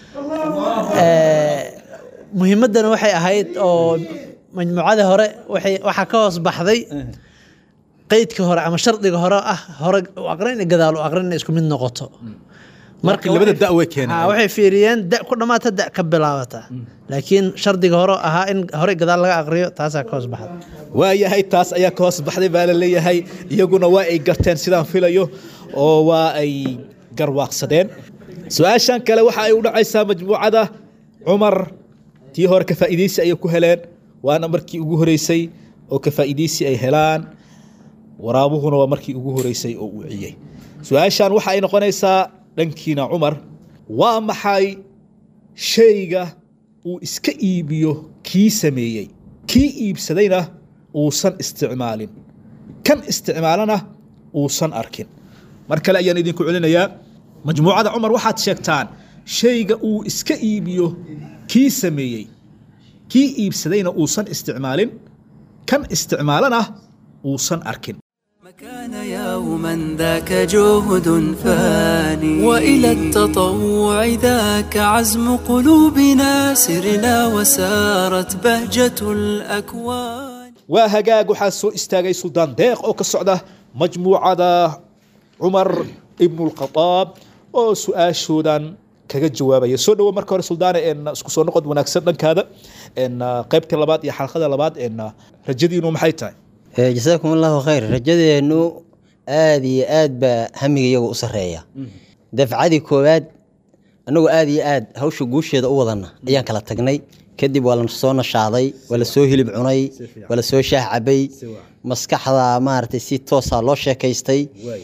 Ee, muhiimaddana waxay ahayd oo majmuucadii hore waxay waxaa ka hoos baxday qeydka hore ama shardiga hore ah hore u aqrin iyo gadaal u aqrin inay isku mid noqoto Marka labada da' way keeneen. Ha, waxay fiiriyeen da ku dhammaata da ka bilaabata laakiin shardiga hore ahaa in hore gadaal laga aqriyo taasaa ka hoos baxda waayahay taas ayaa ka hoos baxday baa la leeyahay iyaguna waa ay garteen sidaan filayo oo waa ay garwaaqsadeen su-aashan kale waxa ay u dhacaysaa majmuucada cumar tii hore ka faa'iidaysi ayay ku heleen waana markii ugu horeysay oo ka faa'iidaysi ay helaan waraabuhuna waa markii ugu horeysay oo uu ciyey su-aashan waxa ay noqonaysaa dhankiina cumar waa maxay shayga uu iska iibiyo kii sameeyey kii iibsadayna uusan isticmaalin kan isticmaalana uusan arkin mar kale ayaan idinku celinayaa majmuucada cumar waxaad sheegtaan shayga uu iska iibiyo kii sameeyey kii iibsadayna uusan isticmaalin kan isticmaalana uusan arkin كان يوما ذاك جهد فاني وإلى التطوع ذاك عزم قلوبنا سرنا وسارت بهجة الأكوان waa hagaag waxaa soo istaagay suldaan deeq oo ka socda majmuucada cumar ibnulkhadaab oo su-aashoodan kaga jawaabaya soo dhowo marka hore suldaane en isku soo noqod wanaagsan dhankaada en qaybta labaad iyo xalqada labaad en rajadiinu maxay tahay jasaakum allahu khayr rajadeennu aada iyo aad baa hamiga iyagu u sareeya dafcadii koowaad annagoo aada iyo aad hawsha guusheeda u wadana ayaan kala tagnay kadib waa la soo nashaaday waa la soo hilib cunay waa la soo shaah cabay maskaxda maaragtay si toosa loo sheekaystay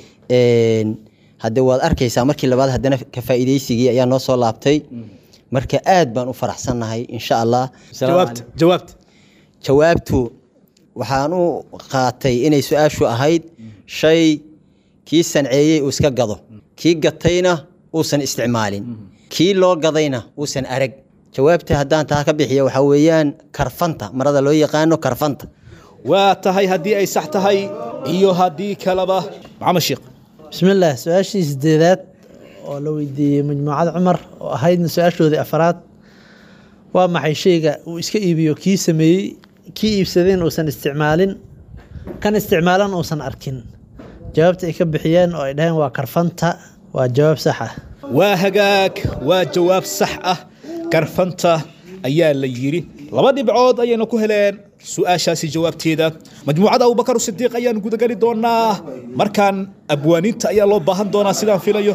haddee waad arkaysaa markii labaad haddana ka faa'iidaysigii ayaa noo soo laabtay marka aad baan u faraxsannahay insha allah jawaabta jawaabta jawaabtu waxaan u qaatay inay su-aashu ahayd shay kii sanceeyey uu iska gado kii gatayna uusan isticmaalin kii loo gadayna uusan arag jawaabta haddaan taa ka bixiya waxaa weeyaan karfanta marada loo yaqaano karfanta waa tahay haddii ay sax tahay iyo haddii kaleba maxamed sheekh bismi illaah su-aashii sideedaad oo la weydiiyey majmuucada cumar oo ahaydna su-aashoodii afaraad waa maxay shayga uu iska iibiyo kii sameeyey kii iibsadeen uusan isticmaalin kan isticmaalan uusan arkin jawaabta ay ka bixiyeen oo ay dhaheen waa karfanta waa jawaab sax ah waa hagaag waa jawaab sax ah karfanta ayaa la yidhi laba dhibcood ayayna ku heleen su-aashaasi jawaabteeda majmuucada abubakar sidiiq ayaan gudagali doonaa markaan abwaaniinta ayaa loo baahan doonaa sidaan filayo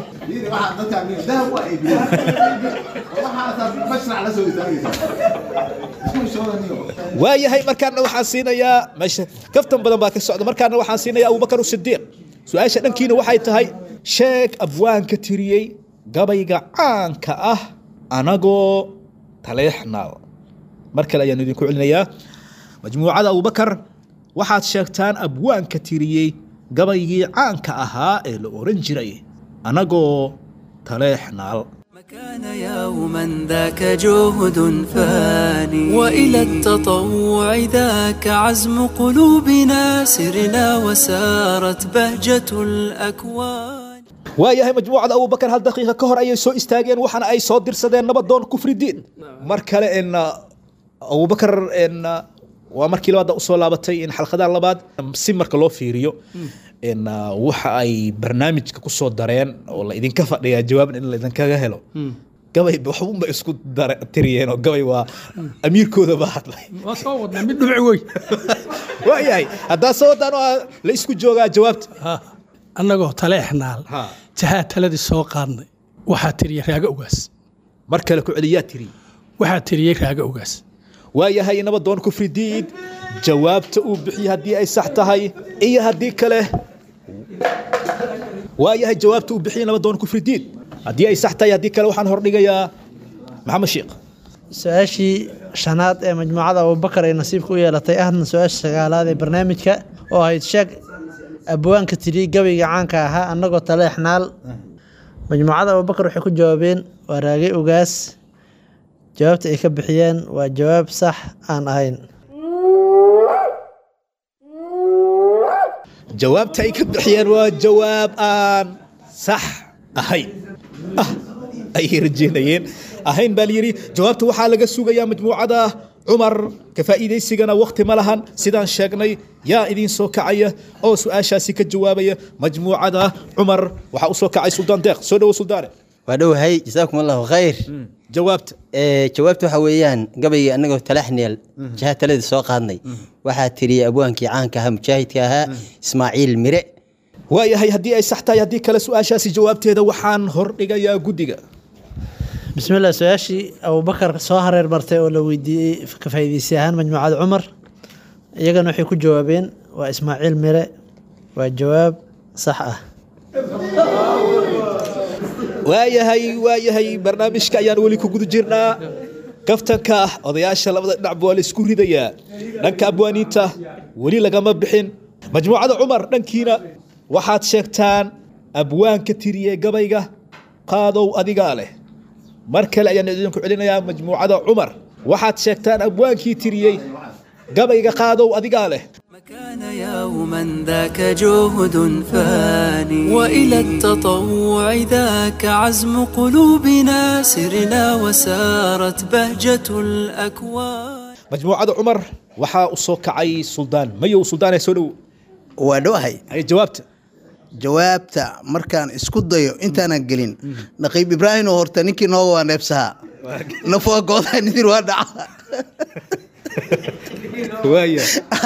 waayahay markaana waxaan siinayaa meesha kaftan badan baa ka socda markaana waxaan siinayaa abubakar sidiiq su-aasha dhankiina waxay tahay sheeg abwaanka tiriyey gabayga caanka ah anagoo taleexnaal mar kale ayaan idinku celinayaa majmuucada abubakar waxaad sheegtaan abwaanka tiriyey gabaygii caanka ahaa ee la oran jiray anagoo taleexnaal كان يوما ذاك جهد فاني وإلى التطوع ذاك عزم قلوبنا سرنا وسارت بهجة الأكوان waayahay majmuucada abubakar hal daqiiqa ka hor ayay soo istaageen waxaana ay soo dirsadeen nabadoon kufridiin mar kale en abubakar en waa markii labaad usoo laabatay in xalqadaha labaad si marka loo fiiriyo en waxa ay barnaamijka ku soo dareen oo la idinka fadhiyaa jawaabna in laidinkaga helo gabay waxunba isku dare- tiriyeen oo gabay waa amiirkooda baa hadlay waa soo wadnaa mid dhubci wey waayahay haddaa soo wadaan oo la isku joogaa jawaabta annagoo taleexnaal jahaa taladii soo qaadnay waxaa tiriyey raaga ogaas mar kale ku celiyaa tiri waxaa tiriyey raaga ogaas waayahay nabadoon kufridiid jawaabta uu bixiyey haddii ay sax tahay iyo haddii kale waayahay jawaabta uu bixiyey nabadoon kufridiid haddii ay sax tahay haddii kale waxaan hordhigayaa maxamed sheekh su-aashii shanaad ee majmuucada abubakar ay nasiibka u yeelatay ahna su-aasha sagaalaad ee barnaamijka oo ahayd sheeg abwaanka tiri gabayga caanka ahaa annagoo taleexnaal majmuucada abubakar waxay ku jawaabeen waa raagay ogaas jawaabta ay ka bixiyeen waa jawaab sax aan ahayn jawaabta ay ka bixiyeen waa jawaab aan sax ahayn ah ayay rajeynayeen ahayn baa layidhi jawaabta waxaa laga sugayaa majmuucada cumar ka faa'iidaysigana wakhti ma lahan sidaan sheegnay yaa idiin soo kacaya oo su-aashaasi ka jawaabaya majmuucada cumar waxaa u soo kacay suldaan deeq soo dhowo suldaane waa dhowahay jasaakum allahu khayr jawaabta jawaabta waxa weeyaan gabaygii annagoo talaxneel jaha taladii soo qaadnay waxaa tiriyey abwaankii caanka ahaa mujaahidka ahaa ismaaciil mire waayahay haddii ay sax tahay haddii kale su-aashaasi jawaabteeda waxaan hordhigayaa guddiga bismillah su-aashii abubakar soo hareer martay oo la weydiiyey ka faa'iidaysay ahaan majmuucada cumar iyagana waxay ku jawaabeen waa ismaaciil mire waa jawaab sax ah waayahay waayahay barnaamijka ayaan weli ku guda jirnaa kaftanka ah odayaasha labada dhinacba waa la isku ridayaa dhanka abwaaniinta weli lagama bixin majmuucada cumar dhankiina waxaad sheegtaan abwaanka tiriye gabayga qaadow adigaa leh mar kale ayaan idinku celinayaa majmuucada cumar waxaad sheegtaan abwaankii tiriyey gabayga qaadow adigaa leh يوما ذاك جهد فاني وإلى التطوع ذاك عزم قلوبنا سرنا وسارت بهجة الأكوان majmuucada cumar waxaa u soo kacay suldaan mayow suldaane soo dhow waa dhowahay jawaabta jawaabta markaan isku dayo intaanan gelin naqiib ibraahim oo horta ninkii nooga waa neebsahaa nafwaa goodaa nidir waa dhaca waaya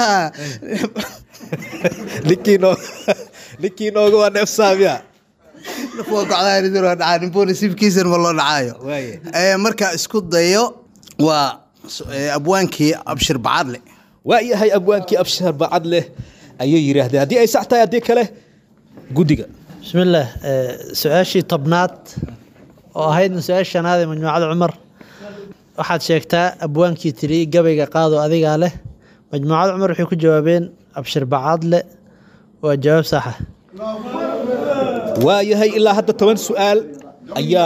ninkii noo ninkii nooga waa neefsaamiya nafwaa gocdaa nidir waa dhacaa ninbuu nasiibkiisan ma loo dhacaayo Eh, markaa isku dayo waa s- eh, abwaankii abshir bacadle waayahay abwaankii abshar bacad leh ayay yidhaahdeen haddii ay sax tahay haddii kale guddiga bismillaah eh, su-aashii tobnaad oo ahaydna su-aashii shanaad ee majmuucada cumar waxaad sheegtaa abwaankii tiri gabayga qaado adigaa leh majmuucada cumar waxay ku jawaabeen abshir bacadle waa jawaab saxa waayahay ilaa hadda toban su-aal ayaa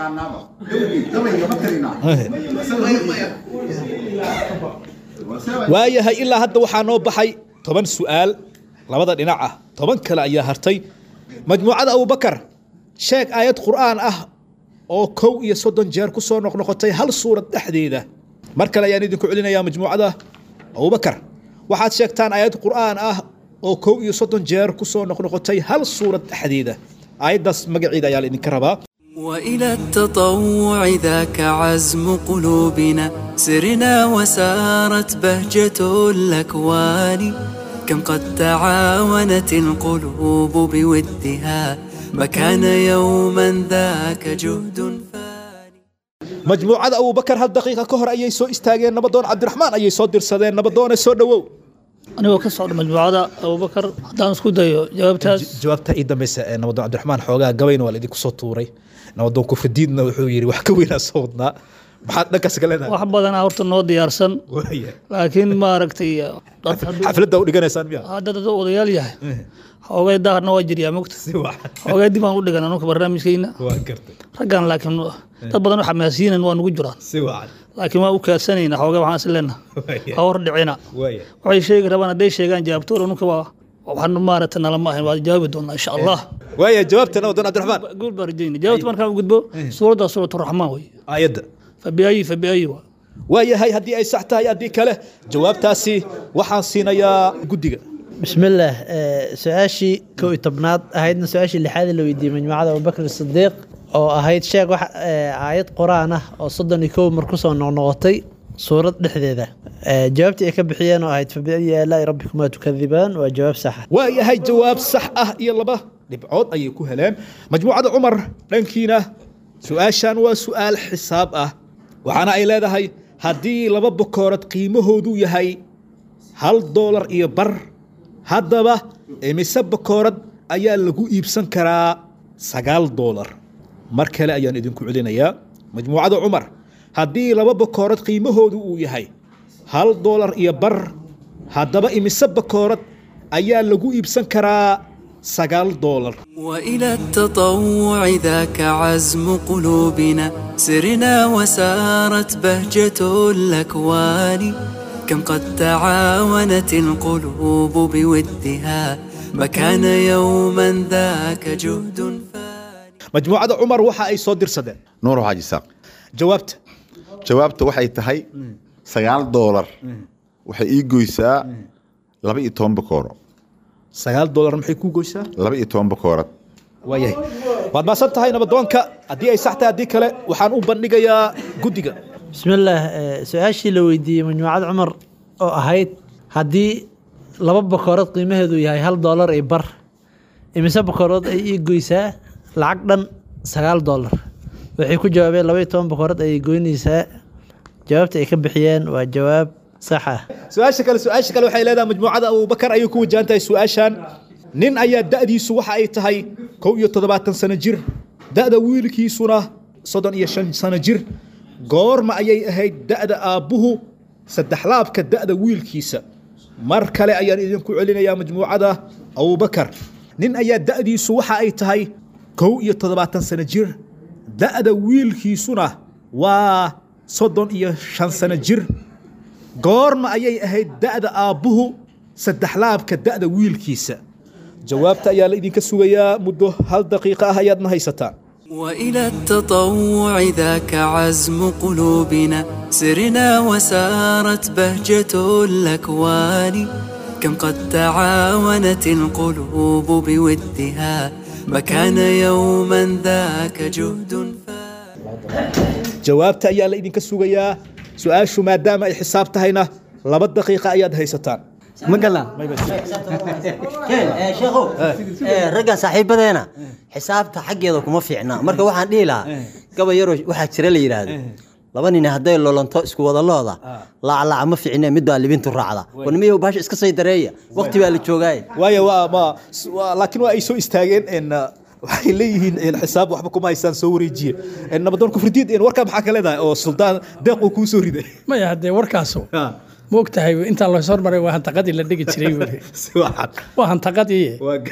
waayahay ilaa hadda waxaa noo baxay toban su-aal labada dhinac ah toban kale ayaa hartay majmuucada abubakar sheeg aayad qur'aan ah oo kow iyo soddon jeer ku soo noqnoqotay hal suurad dhexdeeda mar kale ayaan idinku celinayaa majmuucada abubakar waxaad sheegtaan aayad qur'aan ah oo kow iyo soddon jeer ku soo noqnoqotay hal suurad dhexdeeda aayaddaas magaceeda ayaa la idinka rabaa وإلى التطوع ذاك عزم قلوبنا سرنا وسارت بهجة الأكوان كم قد تعاونت القلوب بودها ما كان يوما ذاك جهد majmuucada abubakar hal daqiiqa ka hor ayay soo istaageen nabadoon cabdiraxmaan ayay soo dirsadeen nabadoone soo dhowow anigoo ka socda majmuucada abubakar haddaan isku dayo jawaabtaas jawaabta ii dambeysa ee nabadoon cabdiraxmaan xoogaa gabayna waa la idinku soo tuuray nabadoon kufridiidna wuxuu yidhi wax ka weynaa soo wadnaa maxaad dhankaas ka leedahay wax badanaa horta noo diyaarsan laakiin maaragtay dad hadduu- xafladda u dhiganaysaan miya hadda dad odayaal yahay xoogay daarna waa jiryaa mogta xoogay dib aan u dhigan anunka barnaamijkeyna waa gartay raggan laakiin dad badan oo xamaasiyinan waa nugu jiraan si wacan laakiin waa u kaadsanayna xoogay waxaan is leenaha ha hor dhicina waaya waxay sheegi rabaan hadday sheegaan jawaabtoor anunka waa waxaan maaragta nalama ahayn waa jawaabi doonaa insha allah waaya jawaabta nabadoon cabdiraxmaan guul baan rajayna jawaabta markaan u gudbo suuraddaa suuratu raxmaan wey aayadda fabiayi fabiayi waa waayahay haddii ay sax tahay haddii kale jawaabtaasi waxaan siinayaa guddiga bismillaah eh, su-aashii kow iyo tobnaad ahaydna su-aashii lixaad ee la weydiiyey majmuucada abubakr sidiiq oo ahayd sheeg wax eh, aayad qur-aan ah oo soddon iyo kow mar kusoo noqnoqotay suurad dhexdeeda Eh, jawaabtii ay ka bixiyeen oo ahayd fabiayi aalaa'i rabbikumaa tukadibaan waa jawaab saxa waayahay jawaab sax ah iyo laba dhibcood ayay ku heleen majmuucada cumar dhankiina su-aashan waa su-aal xisaab ah waxaana ay leedahay haddii laba bokoorad qiimahoodu yahay hal doolar iyo bar haddaba imise bokoorad ayaa lagu iibsan karaa sagaal doolar mar kale ayaan idinku celinayaa majmuucada cumar haddii laba bakoorad qiimahoodu uu yahay hal doolar iyo bar haddaba imise bakoorad ayaa lagu iibsan karaa sagaal doolar وإلى التطوع ذاك عزم قلوبنا سرنا وسارت بهجة الأكوان كم قد تعاونت القلوب بودها ما كان يوما ذاك جهد majmuucada cumar waxa ay soo dirsadeen nuur xaaji saaq jawaabta jawaabta waxay tahay sagaal doolar waxay ii goysaa laba iyo toban bakooro sagaal doolar maxay kuu goysaa laba iyo toban bakoorad waayahay waad maasan tahay nabadoonka haddii ay sax tahay haddii kale waxaan u bandhigayaa guddiga bismillaah eh, su-aashii la weydiiyey majmuucad cumar oo ahayd haddii laba bakoorad qiimaheedu yahay hal doolar iyo bar imise bakoorad ay ii goysaa lacag dhan sagaal doolar waxay ku jawaabeen laba iyo toban bakoorad ayay goynaysaa jawaabta ay ka bixiyeen waa jawaab sax ah su-aasha kale su-aasha kale waxay leedahay majmuucada abubakar ayay ku wajahan tahay su-aashan nin ayaa da'diisu waxa ay tahay kow iyo toddobaatan sano jir da'da wiilkiisuna soddon iyo shan sano jir goorma ayay ahayd da'da aabbuhu saddex laabka da'da wiilkiisa mar kale ayaan idinku celinayaa majmuucada abubakar nin ayaa da'diisu waxa ay tahay kow iyo toddobaatan sano jir da'da wiilkiisuna waa soddon iyo shan sano jir goorma ayay ahayd da'da aabbuhu saddex laabka da'da wiilkiisa jawaabta ayaa la idinka sugayaa muddo hal daqiiqa ah ayaadna haysataan وإلى التطوع ذاك عزم قلوبنا سرنا وسارت بهجة الأكوان كم قد تعاونت القلوب بودها ما كان يوما ذاك جهد jawaabta ayaa la idinka sugayaa su-aashu maadaama ay xisaab tahayna laba daqiiqa ayaad haysataan ma galnaa sheekhow raggan saaxiibadeena xisaabta xaggeeda kuma fiicna marka waxaan dhihi lahaa gaba yaroo waxaa jira la yidhaahdo laba nin hadday lolonto isku wada looda laaclaaca ma fiicne mid baa libintu raacda warnimayow baasha iska say dareeya waqti baa la joogaaye waayo waa ma waa- laakiin waa ay soo istaageen en waxay leeyihiin en xisaab waxba kuma haystaan soo wareejiye En nabadoon kufridiid en warkaa maxaa ka leedahay oo suldaan deeq uu kuu soo riday maya haddee warkaasu ma og tahay intaa la hormaray waa hantaqadii la dhigi jiray weli waa hantaqadii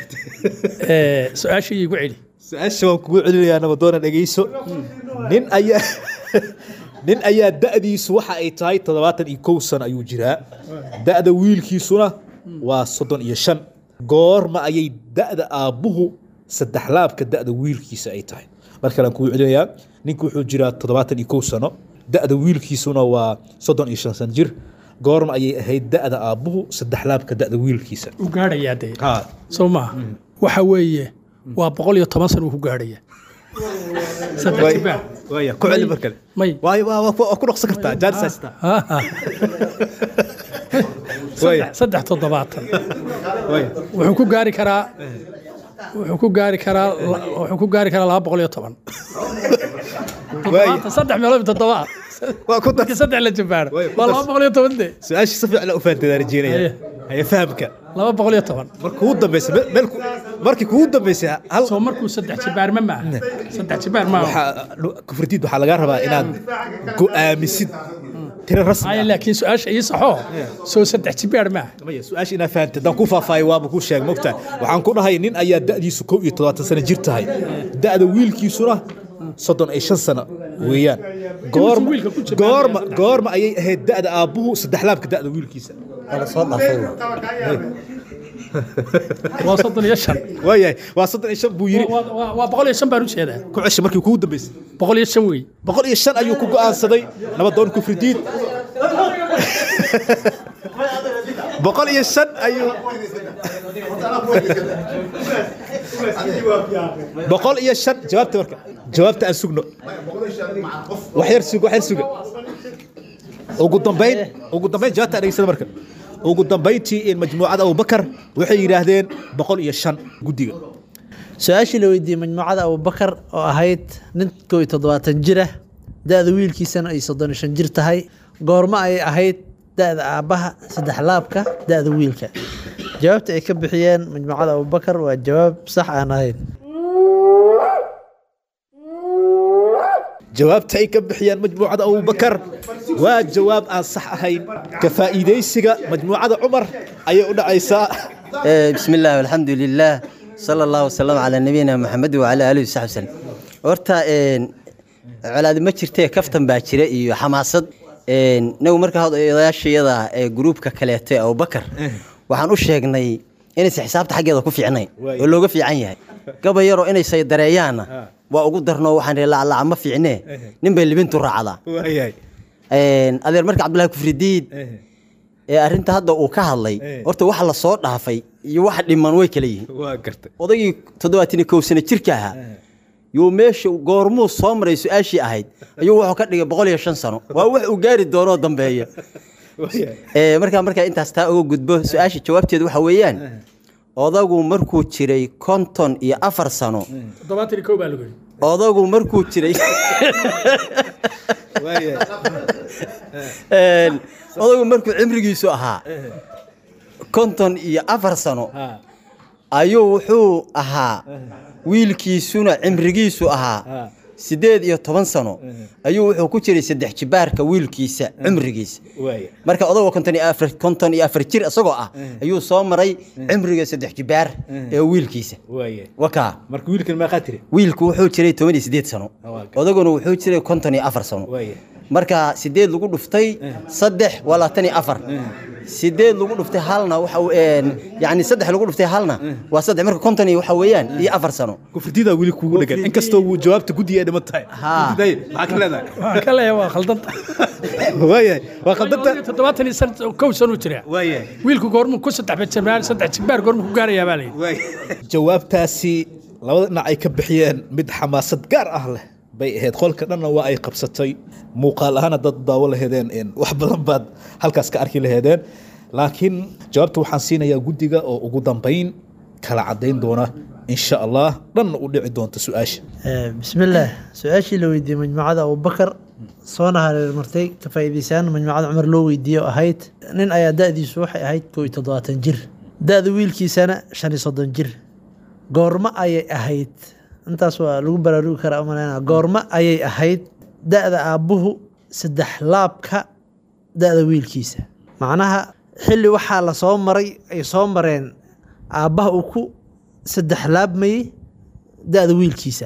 Eh, su-aashii igu celi su-aasha waan kugu celinayaa nabadoona dhegeyso nin ayaa nin ayaa da'diisu waxa ay tahay toddobaatan iyo kow sano ayuu jiraa da'da wiilkiisuna waa soddon iyo shan goorma ayay da'da aabbuhu saddex laabka da'da wiilkiisa ay tahay mar kalean kugu celinayaa ninku wuxuu jiraa toddobaatan iyo kow sano da'da wiilkiisuna waa soddon iyo shan sano jir goorma ayay ahayd da'da aabbuhu saddex laabka da'da wiilkiisa u gaadhayaa dee soo maaha waxa weeye waa boqol iyo toban sano uu ku gaadhaya saddex Waay- jibaa waaya, ku celi mar kale may waay waa waa ku waa ku dhaqsan kartaa jaanis haystaa saddex saddex toddobaatan wuxuu ku gaari karaa wuxuu ku gaari karaa la- wuxuu ku gaari karaa laba boqol iyo toban toddobaatan saddex meelood iyo toddoba marka saddex la jabaaro waa laba boqol iyo toban de su-aasha si fiican u fahanteed aan rajeynaya haya fahamka laba boqol iyo toban marka ugu dambeysa me- meel ku- markii kugu dambeysay hal soo markuu saddex jibaarma maaha saddex jibaar maaha waxaa kufridiid waxaa lagaa rabaa inaad go'aamisid tiro rasmi haya laakiin su-aasha ii saxo soo saddex jibaar maaha maya su-aasha inaad fahamtay haddaan ku faahfaahay waaba kuu sheeg mogtaa waxaan ku dhahay nin ayaa da'diisu kow iyo todobaatan sano jir tahay da'da wiilkiisuna soddon iyo shan sano weeyaan goorma goorma goorma ayay ahayd da'da aabbuhu saddex laabka da'da wiilkiisa waa soddon iyo shan waayahay waa soddon iyo shan buu yiri Waa- waa waa boqol iyo shan baan u jeedaa ku cesha markii kugu dambeysay boqol iyo shan wey boqol iyo shan ayuu ku go'aansaday nabadoon kufridiid boqol iyo shan ayuu boqol iyo shan jawaabta marka jawaabta aan sugno wax yar sug wax yar suga ugu dambayn ugu dambayn jawaabta aan dhegeysana marka ugu dambayntii in majmuucada abubakar waxay yidhaahdeen boqol iyo shan guddiga su-aashii la weydiiyey majmuucada abubakar oo ahayd nin kow iyo toddobaatan jir ah da-da wiilkiisana ay soddon iyo shan jir tahay goormo ayay ahayd da-da aabbaha saddex laabka da-da wiilka jawaabta ay ka bixiyeen majmuucada abubakar waa jawaab sax aan ahayn jawaabta ay ka bixiyaan majmuucada abubakar waa jawaab aan sax ahayn ka faa'iidaysiga majmuucada cumar ayay u dhacaysaa بسم الله والحمد لله صلى الله وسلم على نبينا محمد وعلى اله وصحبه وسلم horta een colaadi ma jirtee kaftan baa jira iyo xamaasad een nagu markaa odayaashayada ee gruubka kaleeto ee abubakar waxaan u sheegnay inaysan xisaabta xaggeeda ku fiicnayn oo looga fiican yahay gaba yaroo inay saydareeyaanna waa ugu darno waxaan ihi laclaca ma fiicnee nin bay libintu raacdaa Een, adeer marka cabdullaahi kufridiid ee arrinta hadda uu ka hadlay horta waxa la soo dhaafay iyo waxa dhiman way kala yihiin waa gartay odaygii toddobaatan iyo kow sano jirka ahaa yuu meesha goormuu soo maray su-aashii ahayd ayuu wuxuu ka dhigay boqol iyo shan sano waa wax uu gaari doonoo dambeeya Ee, markaa markaa intaas taa uga gudbo su-aasha jawaabteedu waxa weeyaan odagu markuu jiray konton iyo afar sano toddobaatan iyo kow baa lagu yidhi odagu markuu jiray Een, odagu markuu cimrigiisu ahaa konton iyo afar sano ayuu wuxuu ahaa wiilkiisuna cimrigiisu ahaa sideed iyo toban sano ayuu wuxuu ku jiray saddex jibaarka wiilkiisa cimrigiisa marka odagoo konton iyo afar konton iyo afar jir isagoo ah ayuu soo maray cimriga saddex jibaar ee wiilkiisa wakaa marka wiilkan meeqaa tiri wiilku wuxuu jiray toban iyo sideed sano odaguna wuxuu jiray konton iyo afar sano marka sideed lagu dhuftay saddex waa labaatan iyo afar sideed lagu dhuftay halna waxa uu- een, yacni saddex lagu dhuftay halna waa saddex marka konton iyo waxa weeyaan iyo afar sano kufrididaa weli kuugu dhegan inkastoo uu jawaabta guddiga ay dhiman tahay Kufriday, maxaa ka leedahay waxaan ka leeyahay waa khaldanta waayahay waa khaldanta toddobaatan iyo san- kow sano jira waayahay wiilku goormuu ku saddex jibaar saddex jibaar goormuu ku gaarayaa baa layidhi jawaabtaasi labada dhinac ay ka bixiyeen mid xamaasad gaar ah leh bay ahayd qolka dhanna waa ay qabsatay muuqaal ahaana dad daawo laheedeen een, wax badan baad halkaas ka arki laheedeen laakiin jawaabta waxaan siinayaa guddiga oo ugu dambayn kala caddayn doona insha allah dhanna u dhici doonta su-aasha Eh, bismillaah su-aashii la weydiiyey majmuucada abubakar soona hareermartay ka faa'iidaysaan majmuucada cumar loo weydiiyo ahayd nin ayaa da-diisu waxay ahayd koo iyo toddobaatan jir da-da wiilkiisana shan iyo soddon jir goormo ayay ahayd intaas waa lagu baraarugi karaa umaleyna goormo ayay ahayd da-da aabbuhu saddex laabka da-da wiilkiisa macnaha xilli waxaa la soo maray ay soo mareen aabbaha uu ku saddex laabmayey da-da wiilkiisa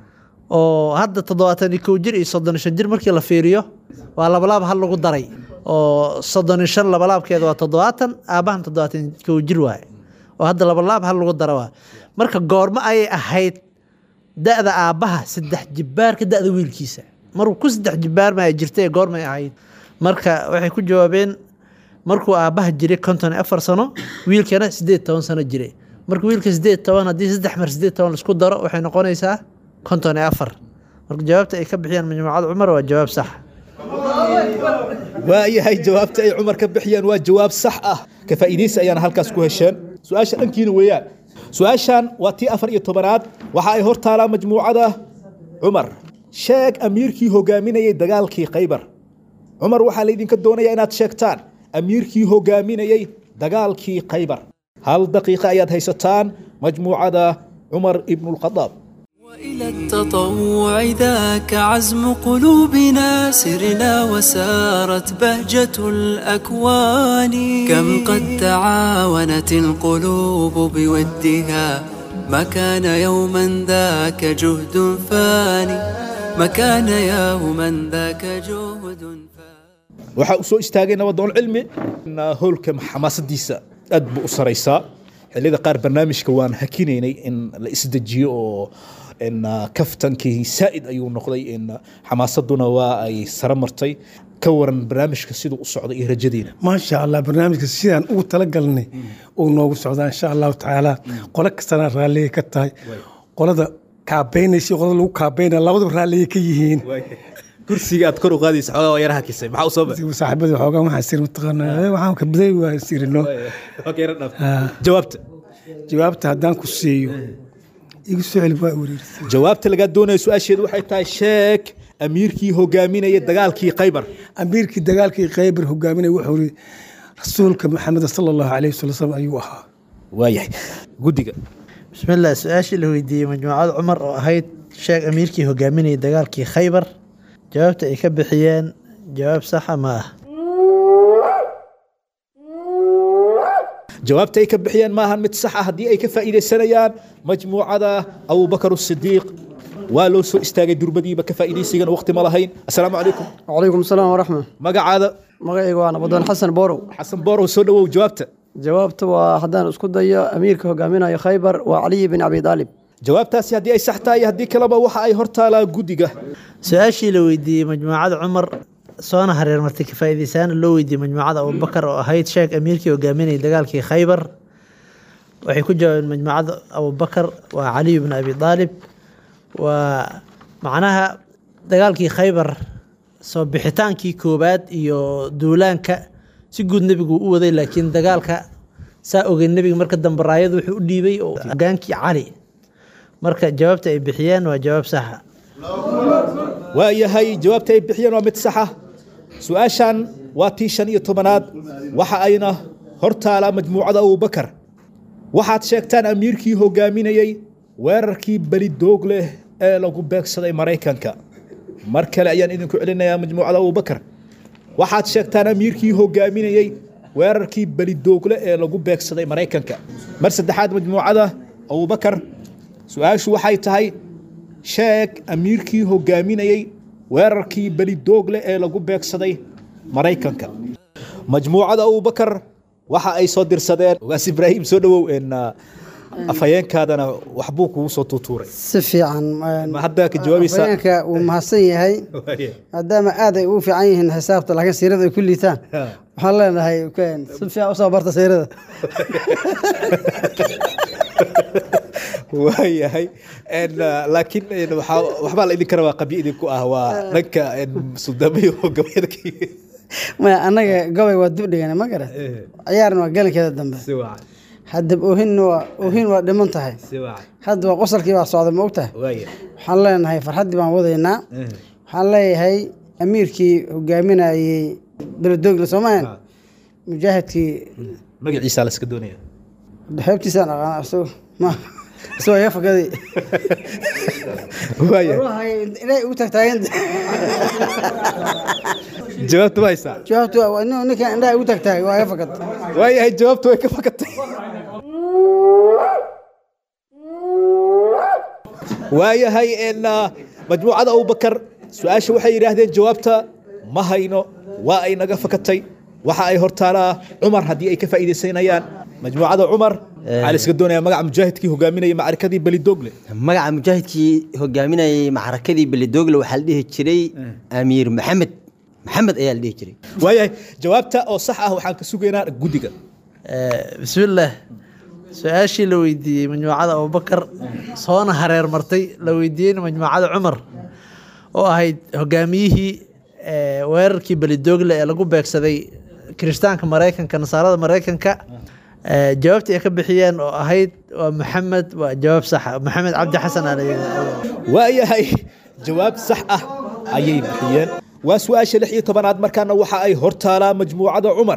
oo hadda toddobaatan iyo kow jir iyo soddon iyo shan jir markii la fiiriyo waa labalaab hal lagu daray oo soddon iyo shan labalaabkeeda waa toddobaatan aabbahan toddobaatan iyo kow jir waaye oo hadda labalaab hal lagu dara waa marka goormo ayay ahayd da-da aabbaha saddex jibaarka da-da wiilkiisa markuu ku saddex jibaar ma ay jirtay goormay ahayd marka waxay ku jawaabeen markuu aabbaha jiray konton iyo afar sano wiilkana sideed toban sano jiray marka wiilka sideed toban haddii saddex mar sideed toban laisku daro waxay noqonaysaa konton iyo afar marka jawaabta ay ka bixiyaan majmuucada cumar waa jawaab sax waayahay jawaabta ay cumar ka bixiyaan waa jawaab sax ah ka faa'iidaysi ayaana halkaas ku hesheen su-aasha dhankiina weeyaan su-aashan waa tii afar iyo tobanaad waxa ay hor taalaa majmuucada cumar sheeg amiirkii hogaaminayay dagaalkii khaybar cumar waxaa laydinka doonayaa inaad sheegtaan amiirkii hogaaminayay dagaalkii khaybar hal daqiiqa ayaad haysataan majmuucada cumar ibnulkhadaab إلى التطوع ذاك عزم قلوبنا سرنا وسارت بهجة الأكوان كم قد تعاونت القلوب بودها ما كان يوما ذاك جهد فاني ما كان يوما ذاك جهد waxaa u soo istaagay nabadoon cilmi howlka xamaasadiisa aad buu u saraysaa xilliyada qaar barnaamijka waan hakinaynay in la isdejiyo oo in kaftankii saa'id ayuu noqday in xamaasaduna waa ay sare martay ka waran barnaamijka siduu u socday iyo rajadiina maasha allah barnaamijka sidaan ugu talagalnay uu noogu socdaa insha allahu tacaala qolo kastana raalligay ka tahay qolada kaabeynaysa iyo qolada lagu kaabeynaya labadaba raalligay ka yihiin kursiga aad kor u qaadaysa xoogaa waa yaraha kisay maxaa u soo baxay saaxiibadii xoogaa waxaan siri mataqaanaa waxaan ka baday waa sirino jawaabta jawaabta haddaan ku siiyo igu soo celi waa wareerisay jawaabta lagaa doonaya su-aasheedu waxay tahay sheeg amiirkii hogaaminaya dagaalkii khaybar amiirkii dagaalkii khaybar hogaaminaya wuxuu yiri rasuulka maxamed sala allahu calayhi wasalam ayuu ahaa waayahay guddiga bismillaah su-aashii la weydiiyey majmuucada cumar oo ahayd sheeg amiirkii hogaaminayay dagaalkii khaybar jawaabta ay ka bixiyeen jawaab saxa ma ah jawaabta ay ka bixiyeen maahan mid sax ah haddii ay ka faa'iidaysanayaan majmuucada abubakar sidiiq waa loo soo istaagay durbadiiba ka faa'iidaysigana waqti ma lahayn assalaamu calaykum وعليكم السلام ورحمة magacaada magacayga waa nabadon xasan borow xasan borow soo dhawow jawaabta jawaabta waa haddaan isku dayo amiirka hogaaminayo khaybar waa caliy bin abi daalib jawaabtaasi haddii ay sax tahay haddii kaleba waxa ay hortaalaa guddiga su-aashii la weydiiyey majmuucada cumar soona hareermartay ka faa'iidaysaana loo weydiiyey majmuucada abubakar oo ahayd sheekh amiirkii hogaaminayay dagaalkii khaybar waxay ku jawaabeen majmuucada abubakar waa caliy bin abi daalib waa macnaha dagaalkii khaybar soo bixitaankii koowaad iyo duulaanka si guud nebigu u waday laakiin dagaalka saa ogey nebiga marka dambe raayadu wuxuu u dhiibay oo hogaankii cali marka jawaabta ay bixiyeen waa jawaab saxa waa yahay jawaabta ay bixiyeen waa mid saxa su-aashan waa tii shan iyo tobanaad waxa ayna hortaalaa majmuucada abubakar waxaad sheegtaan amiirkii hogaaminayey weerarkii belidoog leh ee lagu beegsaday maraykanka mar kale ayaan idinku celinayaa majmuucada abubakar waxaad sheegtaan amiirkii hogaaminayey weerarkii belidoogle ee lagu beegsaday maraykanka mar saddexaad majmuucada abubakar su-aashu waxay tahay sheeg amiirkii hogaaminayey weerarkii belidoogle ee lagu beegsaday maraykanka majmuucada abubakar waxa ay soo dirsadeen ogaas ibraahim soo dhawow en afhayeenkaadana waxbuu kugu soo tuutuuray si fiican ma hadda ka jawaabaysaa afhayeenka wuu mahadsan yahay maadaama aad ay ugu fiican yihiin xisaabta laakiin siirada ay ku liitaan waxaan leenahay si fiican usoo barta siirada waayahay laakiin waxbaa la idinka rabaa qabyo idinku ah waa dhanka suldamiyo gabayadkii maya annaga gobay waa dib dhigana ma garat ciyaarna waa galankeeda dambe hadda oohin waa oohin waa dhiman tahay hadda waa qosalkii baa socda ma ogtahay waxaan leenahay farxaddii baan wadaynaa waxaan leeyahay amiirkii hogaaminayey beledoogle soomahan mujaahidkii magaciisa la iska doonaya xeebtiisaan aqaana isago ma isagoo iga fakaday inay ugu tagtaagan jawaabta ma haysaa jawaabtu waa nin ninkan indhaha ugu tagtaagay waa iga fakad waayahay jawaabtu way ka fakatay waayahay majmuucada abubakar su-aasha waxay yidhaahdeen jawaabta ma hayno waa ay naga fakatay waxa ay hortaalaa cumar haddii ay ka faa'iidaysanayaan majmuucada cumar waxaa la iska doonaya magaca mujaahidkii hogaaminayay macarikadii belidogle magaca mujaahidkii hogaaminayay macrakadii belidogle waxaa la dhihi jiray amiir maxamed maxamed ayaa la dhihi jiray waayahay jawaabta oo sax ah waxaan ka sugaynaa guddiga bismillaah su-aashii la weydiiyey majmuucada abubakar soona hareer martay la weydiiyeyna majmuucada cumar oo ahayd hogaamiyihii weerarkii belidoogle ee lagu beegsaday kirishtaanka maraykanka nasaarada maraykanka jawaabta ay ka bixiyeen oo ahayd waa maxamed waa jawaab saxa maxamed cabdi xasan aa waayahay jawaab sax ah ayay bixiyeen waa su-aasha lix iyo tobanaad markaana waxa ay hortaalaa majmuucada cumar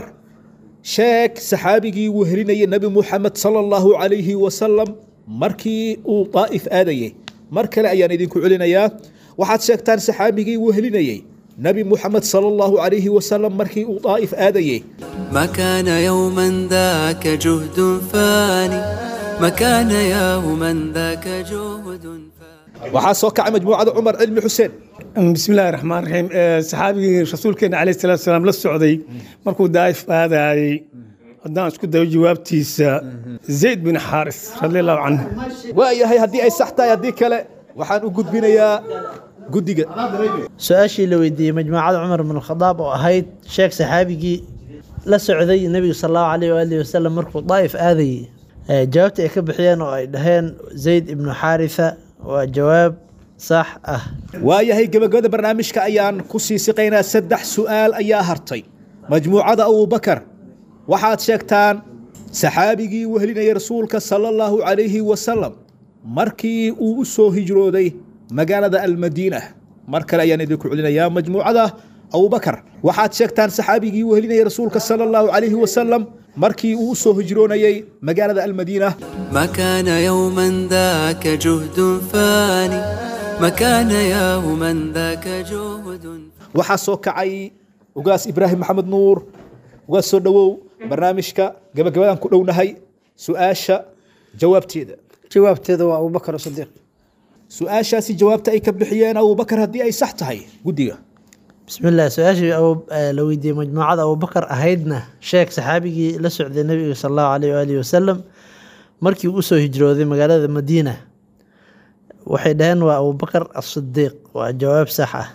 sheeg saxaabigii uu helinayay nebi muxamed sala allahu calayhi wasalam markii uu daa'if aadayey mar kale ayaan idinku celinayaa waxaad sheegtaan saxaabigii uu helinayey nebi muxamed sala allahu calayhi wasalam markii uu daa'if aadayey ما كان يوما ذاك جهد فاني ما كان يوما ذاك جهد waxaa soo kacay majmuucada cumar cilmi xuseen بسم الله الرحمن الرحيم صحابي رسولكنا عليه الصلاة والسلام لا السعودي مركو دايف هذا haddaan isku dayo jawaabtiisa zayd bin xaaris radi allahu canhu waayahay haddii ay sax tahay haddii kale waxaan u gudbinayaa guddiga su-aashii la weydiiyey majmuucada cumar bin khadaab oo ahayd sheekh saxaabigii la socday nebigu sal allahu alayh waalihi wasalam markuu daa'if aadayey jawaabta ay ka bixiyeen oo ay dhaheen zayd ibnu xaarisa waa jawaab sax ah waayahay gebagabada barnaamijka ayaan ku sii siqaynaa saddex su'aal ayaa hartay majmuucada abubakar waxaad sheegtaan saxaabigii wehelinayay rasuulka sala allahu calayhi wasalam markii uu u soo hijrooday magaalada almadiina mar kale ayaan idinku celinayaa majmuucada abubakar waxaad sheegtaan saxaabigii wehelinayay rasuulka sala allahu calayhi wasalam markii uu u soo hijroonayay magaalada almadiina ما كان يوما ذاك جهد فاني ما كان يوما ذاك جهد waxaa soo kacay ugaas ibraahim maxamed nuur ugaas soo dhowow barnaamijka gabagabadaan ku dhownahay su-aasha jawaabteeda jawaabteeda waa abubakar sadiiq su-aashaasi jawaabta ay ka bixiyeen abubakar haddii ay sax tahay guddiga bismillaah su-aashii abu- eh, la weydiiyey majmuucada abubakar ahaydna sheeg saxaabigii la socday nebiga sal allahu caleyh waalihi wasalam markii uu usoo hijrooday magaalada madiina waxay dhaheen waa abubakar asidiiq waa jawaab sax ah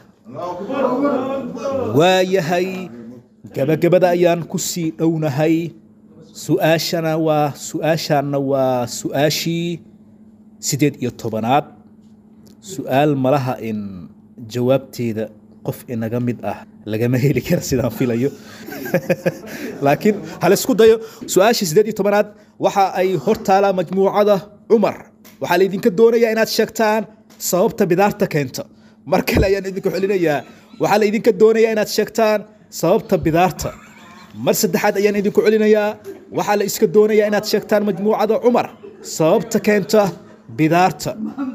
waayahay gabagabada ayaan ku sii dhownahay su-aashana waa su-aashaanna waa su-aashii sideed iyo tobanaad su-aal malaha in jawaabteeda qof inaga mid ah lagama heli kara sidaan filayo laakiin halaisku dayo su-aashii sideed iyo tobanaad waxa ay hortaalaa majmuucada cumar waxaa laydinka doonayaa inaad sheegtaan sababta bidaarta keenta mar kale ayaan idinku celinayaa waxaa laydinka doonayaa inaad sheegtaan sababta bidaarta mar saddexaad ayaan idinku celinayaa waxaa la iska doonayaa inaad sheegtaan majmuucada cumar sababta keenta bidaarta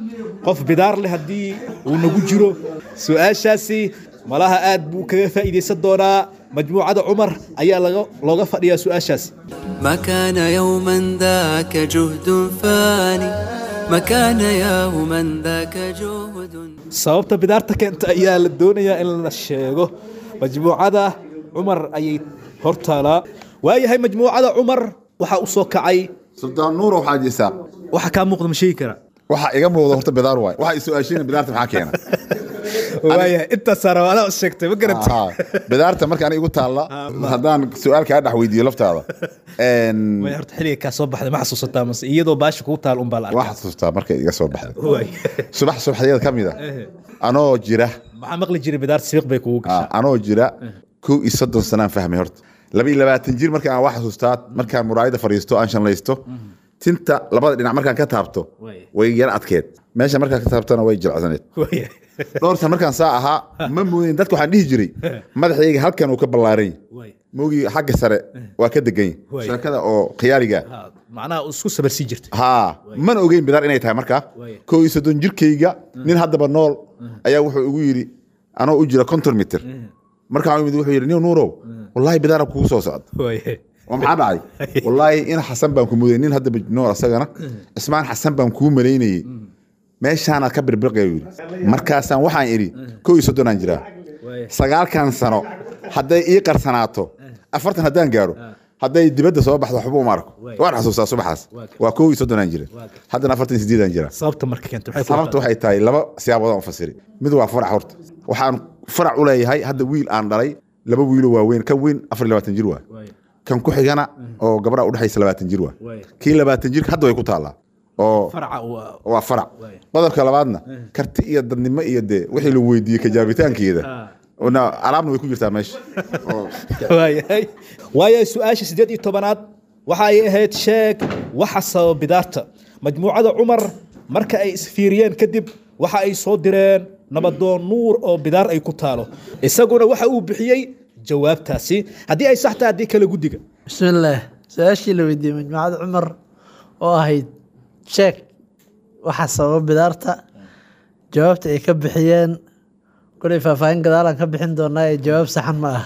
qof bidaar leh haddii uu nagu jiro su-aashaasi malaha aad buu kaga faa'iidaysan doonaa majmuucada cumar ayaa laga- looga fadhiyaa su-aashaasi ما كان يوما ذاك جهد فاني ما كان يوما ذاك جهد sababta bidaarta keenta ayaa la doonayaa in la sheego majmuucada cumar ayay hortaalaa waayahay majmuucada cumar waxaa u soo kacay sultaan nuurow xaaji isaaq waxa kaa muuqda ma sheegi karaa waxaa iga muuqda horta bidaar waay waxaa is-su-aashina bidaarta maxaa keena waayahay intaasaa rabaada sheegtay ma garanta Haa, bidaarta marka aniga igu taalla haddaan su-aal kaa dhex weydiiyo laftaada Een, way horta xilliga kaa soo baxday ma xasuusataa mase iyadoo baasha kugu taal unbaa la waa arkaa xasuustaa markay iga soo baxday Waay. subax subaxdeeda ka mid a anoo jira maxaa maqli jiray bidaarta sibiq bay kugu gashaa Aa, anoo jira kow iyo soddon sanaan fahmay horta laba iyo labaatan jir markaan aan wax xasuustaa markaan muraayada fadhiisto aan shanlaysto tinta labada dhinac markaan ka taabto way yara adkeed meesha markaan ka taabtona way jilcsaneed Waay. dhowr san markaan saa ahaa ma mooyin dadka waxaan dhihi jiray madaxayga halkan uu ka ballaaran Waay. moogii xagga sare waa ka degan Waay. sheekada oo khiyaaliga Ha, macnaha isku sabarsii jirtay haa mana ogeyn bidaar inay tahay markaa Waay. kow iyo soddon jirkayga nin haddaba nool ayaa wuxuu igu yidhi anoo u jira konton mitir markaan imid wuxuu yidhi nin nuurow wallaahi bidaara kugu soo socda Waay. oo maxaa dhacay wallaahi in xasan baan ku mudayay nin haddaba nool asagana cismaan xasan baan kuu malaynayey meeshaanaad ka birbirqaya yidhi markaasaan waxaan idhi kow iyo soddonaan jiraa sagaalkan sano hadday ii qarsanaato afartan haddaan gaaro hadday dibadda soo baxdo waxba uma arko waan xasuustaa subaxaas waa kow iyo soddonaan jira haddana afartan iyo sideedaan jira sababta marka keenta maxay ku sababta waxay tahay laba siyaaboodaan u fasiri mid waa farac horta waxaan farac u leeyahay hadda wiil aan dhalay laba wiilo waaweyn kan weyn afar iyo labaatan jir waa kan ku xigana oo gabdhaha udhexaysa labaatan jir waa kii labaatan jirka hadda way ku taallaa oo faraca waa waa farac qodobka labaadna karti iyo dadnimo iyo dee wixii la weydiiyey kajaabitaankeeda na alaabna way ku jirtaa meesha Oo- waayahay waayahay su-aasha sideed iyo tobanaad waxa ay ahayd sheeg waxa sababa bidaarta majmuucada cumar marka ay isfiiriyeen kadib waxa ay soo direen nabadoon nuur oo bidaar ay ku taalo isaguna waxa uu bixiyey jawaabtaasi haddii ay sax tahay haddii kale guddiga bismillaah su-aashii la weydiiyey majmuucada cumar oo ahayd sheeg waxa sababa bidaarta jawaabta ay ka bixiyeen kolay faahfaahin gadaalaan ka bixin doonaa ee jawaab saxan ma ah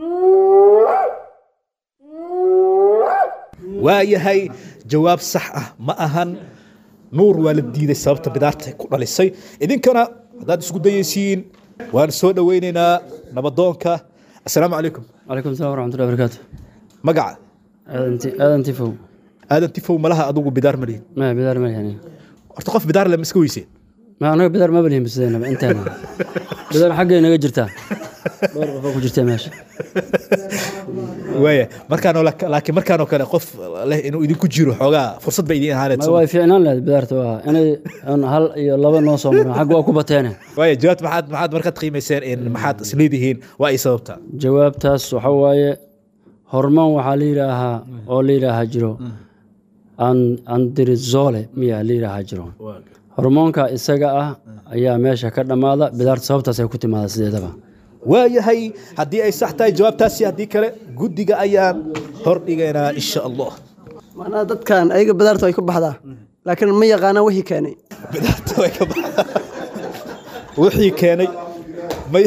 waayahay jawaab sax ah ma ahan nuur waa la diiday sababta bidaarta ku dhalisay idinkana haddaad isku dayaysiin waan soo dhoweynaynaa nabadoonka assalaamu calaykum calaykum salam waraxmatullahi barakaatu magaca aadan tifow aadan tifow malaha adugu bidaar ma lihin maya bidaar ma lihin horta qof bidaar leh ma iska weyseen ma anaga bidaar maba lihin bisideenaba inteena bidaar xaggay naga jirtaa dhowr qof oo ku jirta meesha waaya markaanoo laakiin markaanoo kale qof leh inuu idinku jiro xoogaa fursad ba idin ahaaneed ma way fiicnaan lahayd bidaarta waa inay aan hal iyo laba noo soo marno xagga waa ku bateene waaya jawaabta maxaad maxaad markaad qiimayseen in maxaad isleedihiin waa ay sababtaa jawaabtaas waxa waaye hormoon waxaa la yidhaahaa oo la yidhaahaa jiro an- andirizole miyaa la yidhaahaa jiro hormoonka isaga ah ayaa meesha ka dhammaada bidaarta sababtaas ay ku timaada sideedaba waayahay haddii ay sax tahay jawaabtaasi haddii kale guddiga ayaan hordhigaynaa insha allah macnaha dadkan ayaga bidaarta way ka baxdaa laakiin ma yaqaanaan wixii keenay wixii keenay may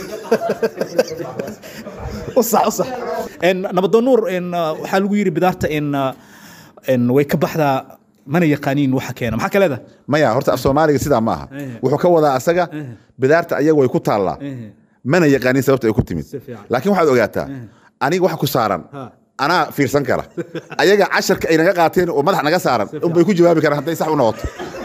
usax usax En, nabadoon nuur en, uh, waxaa lagu yidhi bidaarta en, uh, en, way ka baxdaa mana yaqaaniin waxa keena maxaa ka leedahay maya horta af soomaaliga sidaa ma aha wuxuu ka wadaa asaga bidaarta ayaga way ku taallaa mana yaqaanin sababta ay ku timid laakiin waxaad ogaataa aniga waxa ku saaran anaa fiirsan kara ayaga casharka ay naga qaateen oo madax naga saaran unbay ku jawaabi karaan hadday sax u noqoto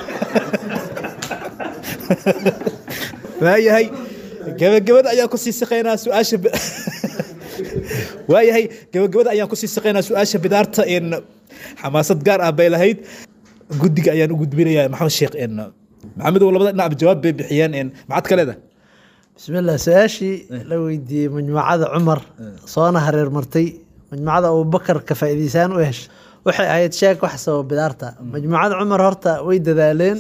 waayahay gabagabada ayaan ku sii siqaynaa su-aasha bi- waayahay gabagabada ayaan ku sii siqaynaa su-aasha bidaarta in xamaasad gaar ah bay lahayd guddiga ayaan u gudbinayaa maxamed sheekh in maxamedow labada dhinac jawaab bay bixiyeen in maxaad ka leedahay بسم الله سؤاشي لو يدي مجموعة عمر صونا هرير مرتي مجموعة أبو بكر كفايديسان وإيش وحي آيات شاك وحسوا بدارتا مجموعة عمر هرتا ويد ذالين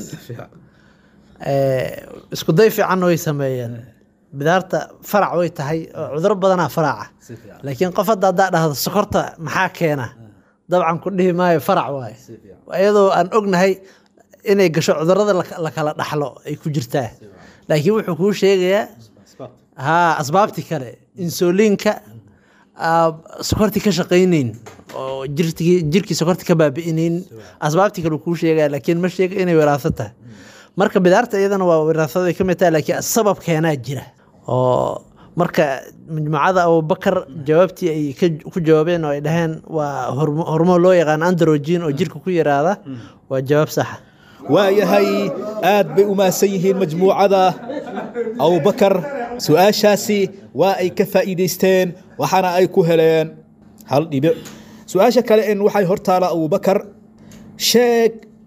آه اسكو ضيفي عنه يسميين بدارتا فرع ويتهي عذر بدنا فرع لكن قفت دا هذا السكرتا محاكينا طبعا كله ما فرع واي وأيضا أن أقنهي inay gasho cudurada la- la kala dhaxlo ay ku jirtaa laakiin wuxuu kuu sheegayaa ha asbaabtii kale insuliinka aa, sokorti ka shaqaynayn oo jirtigi- jirkii sokorti ka baabi'inayn asbaabtii kale uu kuu sheegaya laakiin ma sheega inay wiraaso tahay marka bidaarta iyadana waa wiraasada ay ka mid tahay laakiin sabab keenaa jira oo marka majmuucada abubakar jawaabtii ay ka- ku jawaabeen oo ay dhaheen waa hormo- hormoon loo yaqaan androgen oo jirka ku yaraada waa jawaab saxa waayahay aad bay u mahadsan yihiin majmuucada abubakar su-aashaasi waa ay ka faa'iidaysteen waxaana ay ku heleen hal dhibic su-aasha kale in waxay hortaala abubakar sheeg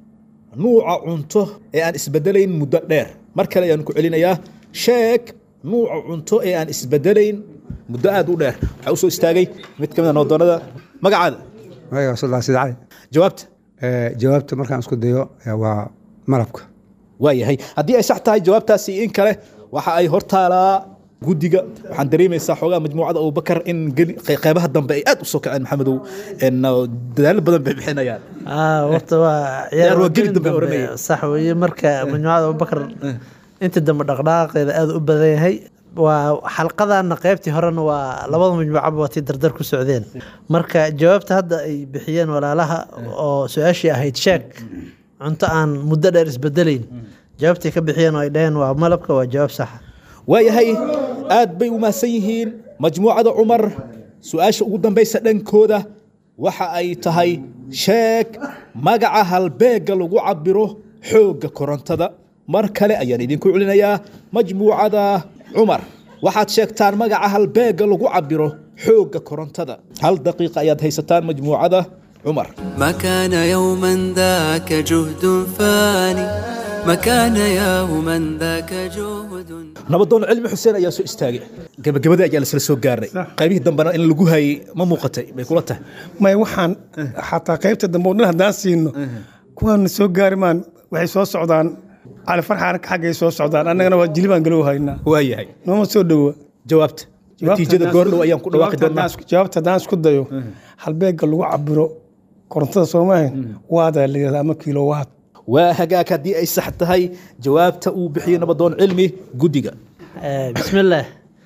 nuuca cunto ee aan isbedelayn muddo dheer mar kale ayaan ku celinayaa sheeg nuuca cunto ee aan isbedelayn muddo aad u dheer waxaa usoo istaagay mid ka mid a noodoonada magacaada magaca sodon sida cali jawaabta jawaabta markaan isku dayo eh, waa malabka waayahay haddii ay sax tahay jawaabtaasi in kale waxa ay hortaalaa guddiga waxaan dareemaysaa xoogaa majmuucada abubakar in geli- qey- qeybaha dambe ay aad u soo kaceen maxamedow en, uh, dadaalo badan bay bixinayaan ah horta waa Ciyaar waa geli gelin dambe oranaya. sax weeye marka majmuucada abubakar inta dambe dhaqdhaqaaqeeda aada u badan yahay waa xalqadana qeybtii horena waa labada majmuucaba waa tii dardar ku socdeen marka jawaabta hadda ay bixiyeen walaalaha oo su-aashii ahayd sheeg cunto aan muddo dheer isbedelayn jawaabtay ka bixiyeen oo ay dhaheen waa malabka waa jawaab saxa waayahay aad bay u mahadsan yihiin majmuucada cumar su-aasha ugu dambaysa dhankooda waxa ay tahay sheeg magaca halbeega lagu cabiro xoogga korontada mar kale ayaan idinku celinayaa majmuucada cumar waxaad sheegtaan magaca halbeega lagu cabiro xoogga korontada hal daqiiqa ayaad haysataan majmuucada cumar ما كان يوما ذاك جهد فاني ما كان يوما ذاك جهد nabadoon cilmi xuseen ayaa soo istaagay gabagabada ayaa lasla soo gaarnay qaybihii dambena in lagu hayay ma muuqatay bay kula tahay maya waxaan xataa qaybta dambe oo dhan haddaan siino kuwaana soo gaari maan waxay soo socdaan cali farxaan xaggay soo socdaan annagana waa jilibaan galow haynaa waayahay nooma soo dhowa jawaabta natiijada goordhow ayaan ku dhawaaqi doonaa jawaabta haddaan isku dayo halbeega lagu cabiro korontada soomahan waadaa la yidhahdaa ama kilowaat waa hagaag haddii ay sax tahay jawaabta uu bixiyo nabadoon cilmi guddiga Eh, بسم الله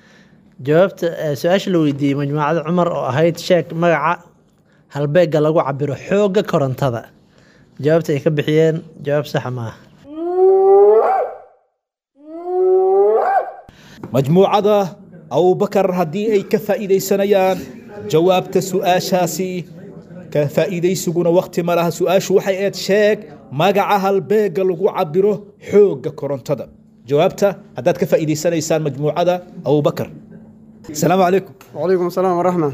jawaabta eh, su-aasha la weydiiyey majmuucada cumar oo ahayd sheeg magaca halbeega lagu cabiro xoogga korontada jawaabta ay ka bixiyeen jawaab saxa maaha majmuucada abubakar haddii ay ka faa'iidaysanayaan jawaabta su-aashaasi ka faa'iidaysiguna wakti ma laha su-aashu waxay eed sheeg magaca halbeega lagu cabiro xoogga korontada jawaabta haddaad ka faa'iidaysanaysaan majmuucada abubakar asalaamu calaykum وعليكم السلام ورحمة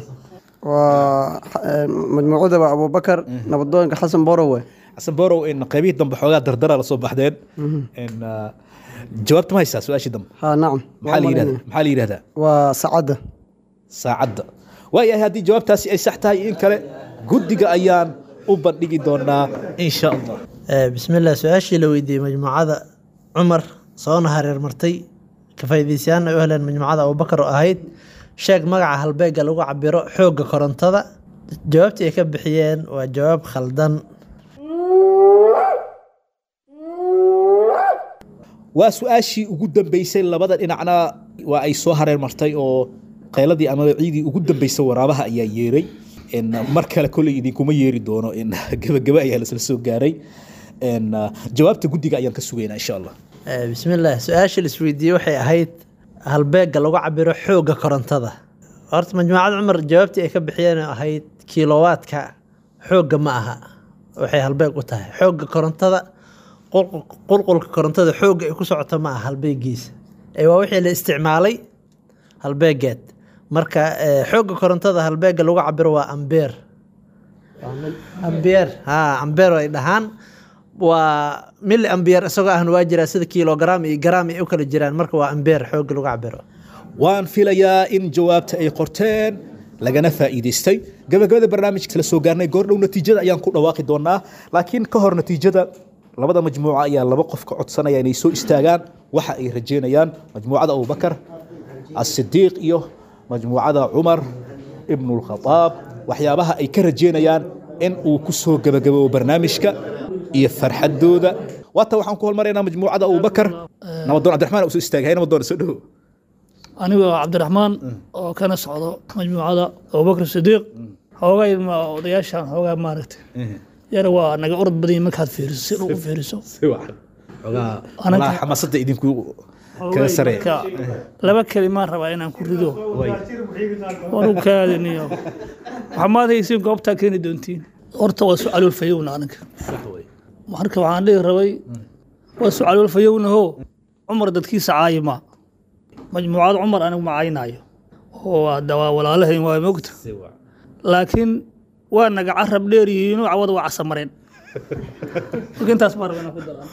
ومجموعة أبو بكر نبضون حسن بوروي xasan borow in qaybihii dambe xoogaa dardara la soo baxdeen in uh, jawaabta ma haysaa su-aashii dambe ها نعم maxaa la yidhahdaa maxaa la yidhahdaa وسعادة saacadda waayahay haddii jawaabtaasi ay sax tahay in kale guddiga ayaan u bandhigi doonaa in sha allah Eh, بسم الله su-aashii la weydiiyey majmuucada cumar soona hareer martay ka faa'iidaystayaana u heleen majmuucada abubakar oo ahayd sheeg magaca halbeega lagu cabiro xoogga korontada jawaabtii ay ka bixiyeen waa jawaab khaldan waa su-aashii ugu dambeysay labada dhinacna waa ay soo hareer martay oo qayladii ama ciidii ugu dambeysay waraabaha ayaa yeeray En, mar kale kolley idinkuma yeeri doono En, gebageba ayaa lasla soo gaaray En, uh, jawaabta guddiga ayaan ka sugaynaa insha allah Eh, bismillaah su-aasha la isweydiiyey waxay ahayd halbeega lagu cabiro xoogga korontada horta majmuucad cumar jawaabtii ay ka bixiyeen oo ahayd kilowaadka xoogga ma aha waxay halbeeg u tahay xoogga korontada qulqul- qulqulka korontada xoogga ay ku socoto ma aha halbeegiisa ee waa wixii la isticmaalay halbeegeed marka eh, xoogga korontada halbeega lagu cabiro waa ambeer ambeer ha ambeer ay dhahaan waa mili ambeer isagoo ahna waa jiraa sida kilogram iyo gram ay u kala jiraan marka waa ambeer xoogga lagu cabiro waan filayaa in jawaabta ay qorteen lagana faa'iidaystay gabagabada barnaamijka la soo gaarnay goordhow natiijada ayaan ku dhawaaqi doonaa laakiin ka hor natiijada labada majmuuca ayaa laba qof ka codsanaya inay soo istaagaan waxa ay rajeynayaan majmuucada abubakar asidiiq iyo majmuucada cumar ibnulkhadaab waxyaabaha ay ka rajeynayaan in uu ku soo gabagaboobo barnaamijka iyo farxadooda waata waxaan ku holmaraynaa majmuucada abubakar nabadoon cabdiraxmaan uu soo istaagay hay nabadoon soo dhowo anigoo cabdiraxmaan oo kana socdo majmuucada abubakr sidiiq xoogaa ilma odayaashan xoogaa maaragtay yara waa naga orod badan yihiin markaad fiiriso si u fiiriso Malaha xamaasadda idinku kaga sareeya Ka- laba kelimaan rabaa inaan ku rido waanu kaadiniyo waxmaad haysiin goobtaa keeni doontiin horta waa su-aalul fayowna aniga marka waxaan dhihi rabay waa su-aalul fayownaho cumar dadkiisa caayima majmuucad cumar anigu ma caynaayo oo hadda waa walaalahayn waa mogta laakiin waa naga carab dheer yihiinoo cawada waa casamareen marka intaas baan rabaa inaan ku daro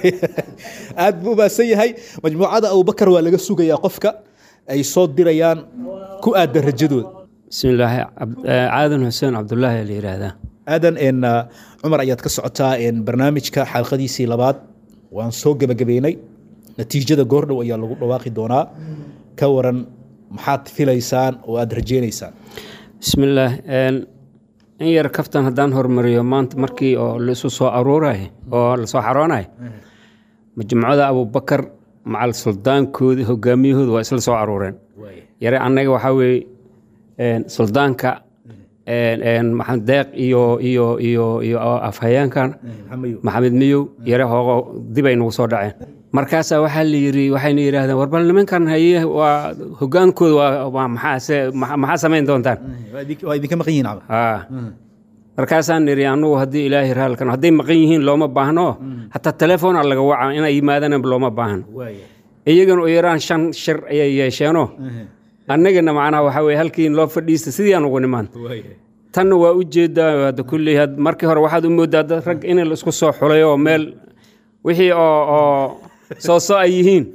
aad buu umaasan yahay majmuucada abubakar waa laga sugayaa qofka ay soo dirayaan ku aadan rajadooda bismillaahi Cab- eh, caadan xuseen cabdulaahi la yidhaahdaa aadan en uh, cumar ayaad ka socotaa en barnaamijka xalqadiisii labaad waan soo gebagabeynay natiijada goordhow ayaa lagu dhawaaqi doonaa ka waran maxaad filaysaan oo aad rajeynaysaan bismillaah een, in yar kaftan haddaan hormariyo maanta markii oo laisu soo aruuray oo lasoo xaroonayo majmuucada abubakar macal suldaankoodii hogaamiyahooda waa isla soo aruureen yare annaga waxaa weeye een, suldaanka een, een, maxamed deeq iyo iyo iyo iyo afhayeenkan maxamed miyow yare hoogo dib ay nagu soo dhaceen markaasaa waxaa la yiri waxayna yidhaahdeen war bal nimankan haye waa hogaankooda waa- waa maxaa se- maxa- maxaa samayn doontaan waa idinka maqan yihiin camal haa markaasaan niri anugu haddii ilaahay raalkan hadday maqan yihiin looma baahno hataa telefoona laga waca inay yimaadaan looma baahno iyagana u yaraan shan shir ayay yeesheenoo annagana macnaha waxaa weye halkii loo fadhiista sidii aan ugu nimaan tanna waa u jeedaa hadda kulley had- markii hore waxaad u moodaa dad rag in la isku soo xulay oo meel wixii oo oo soo so ay yihiin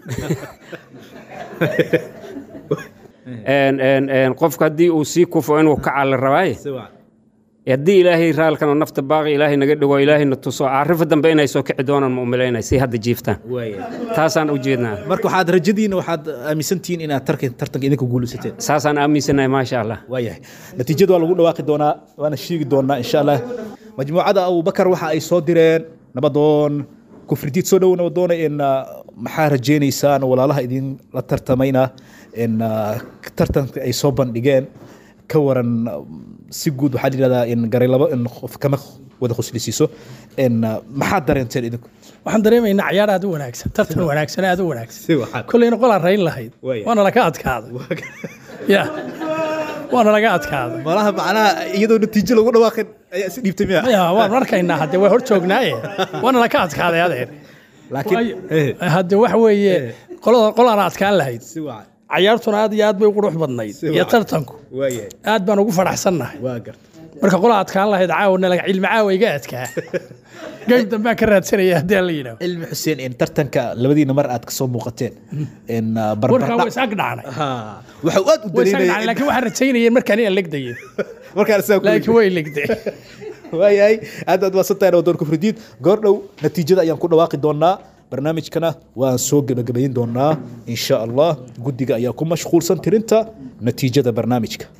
En- en- en, qofka haddii uu sii kufo inuu kaca la rabaaye haddii ilaahay raalkan oo nafta baaqi ilaahay naga dhigo ilaahayna tuso arrifa dambe inay soo kici doonaan ma umalaynay si hadda jiiftaan taasaan u jeednaa marka waxaad rajadiina waxaad aaminsantihiin inaad tarka- tartanka idinka guulaysateen saasaan aaminsanahay maasha allah waayahay natiijada waa lagu dhawaaqi doonaa waana sheegi doonaa insha allah majmuucada abubakar waxa ay soo direen nabadoon kufridiid soo dhow nabadoona in uh, maxaa rajeynaysaan walaalaha idin la tartamayna in uh, tartanka ay soo bandhigeen ka waran uh, si guud waxaa yidhahdaa in garay labo in qof kama wada khuslisiiso in uh, maxaad dareenteen idinku waxaan dareemaynaa ciyaar aad u wanaagsan tartan wanaagsan aad u wanaagsan kolleyna qolaan rayn lahayd Waaya. waana laga adkaaday ya waana laga adkaaday malaha macnaha iyadoo natiijo lagu dhawaaqin ayaa is dhiibtay miya ya waan arkaynaa hadde waa hor joognaaye waana laga adkaaday adeer laakiin Waayo, hadde waxa weeye qolada qolaan adkaan lahayd cayaartuna aad iyo aad bay u qurux badnayd iyo tartanku waayahay aad baan ugu faraxsannahay waa garta marka qola adkaan lahayd caawna laga cilmi caawa iga adkaa geym dambaan ka raadsanaya haddii aan la yidhaahdo cilmi xuseen in tartanka labadiina mar aad kasoo muuqateen in uh, warkaa waa barbardhac isaag dhacnay waxa aad u way isaag dhacnay dareynaya laakiin waxaan rajaynayeen markaan inaan legdayo markaan saa laakiin way legdeen waayahay aad aad waasantahay nabadoon kufridiid goordhow natiijada ayaan ku dhawaaqi doonaa barnaamijkana waan soo gebagabayn doonaa insha allah guddiga ayaa ku mashquulsan tirinta natiijada barnaamijka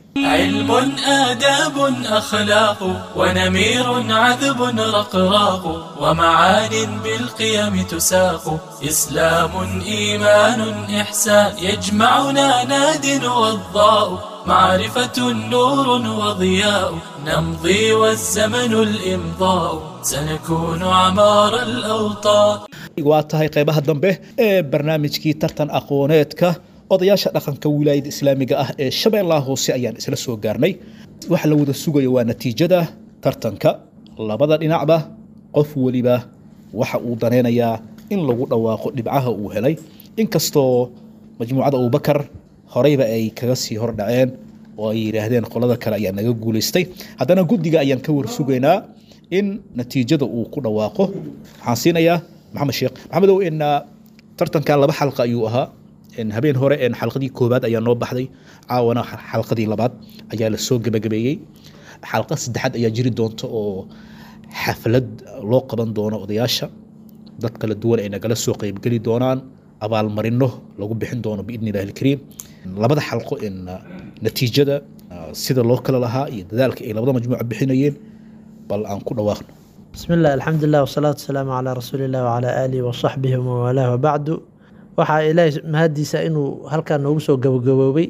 علم آداب أخلاق ونمير عذب رقراق ومعان بالقيم تساق إسلام إيمان إحسان يجمعنا ناد وضاء معرفة نور وضياء نمضي والزمن الإمضاء سنكون عمار الأوطان waa tahay qaybaha dambe ee barnaamijkii tartan aqooneedka odayaasha dhaqanka wilaayada islaamiga ah ee shabeellaha hoose ayaan isla soo gaarnay waxa la wada sugayo waa natiijada tartanka labada dhinacba qof weliba waxa uu danaynayaa in lagu dhawaaqo dhibcaha uu helay inkastoo majmuucada abubakar horeyba ay kaga sii hordhaceen oo ay yidhaahdeen qolada kale ayaa naga guulaystay haddana guddiga ayaan ka warsugaynaa in natiijada uu ku dhawaaqo waxaan siinayaa maxamed sheekh maxamedow in tartanka laba xalqa ayuu ahaa habeen hore xalqadii koobaad ayaa noo baxday caawana xalqadii labaad ayaa lasoo gebagabeeyey xalqa saddexaad ayaa jiri doonta oo xaflad loo qaban doono odayaasha dad kala duwan ay nagala soo qeybgeli doonaan abaalmarino lagu bixin doono biidni illahi alkariim labada xalqo in natiijada sida loo kala lahaa iyo dadaalka ay labada majmuuca bixinayeen bal aan ku dhawaaqno بسم الله الحمد لله والصلاة والسلام على رسول الله وعلى آله وصحبه ومن والاه وبعد waxaa ilaahay mahadiisa inuu halkaa noogu soo gabagaboobay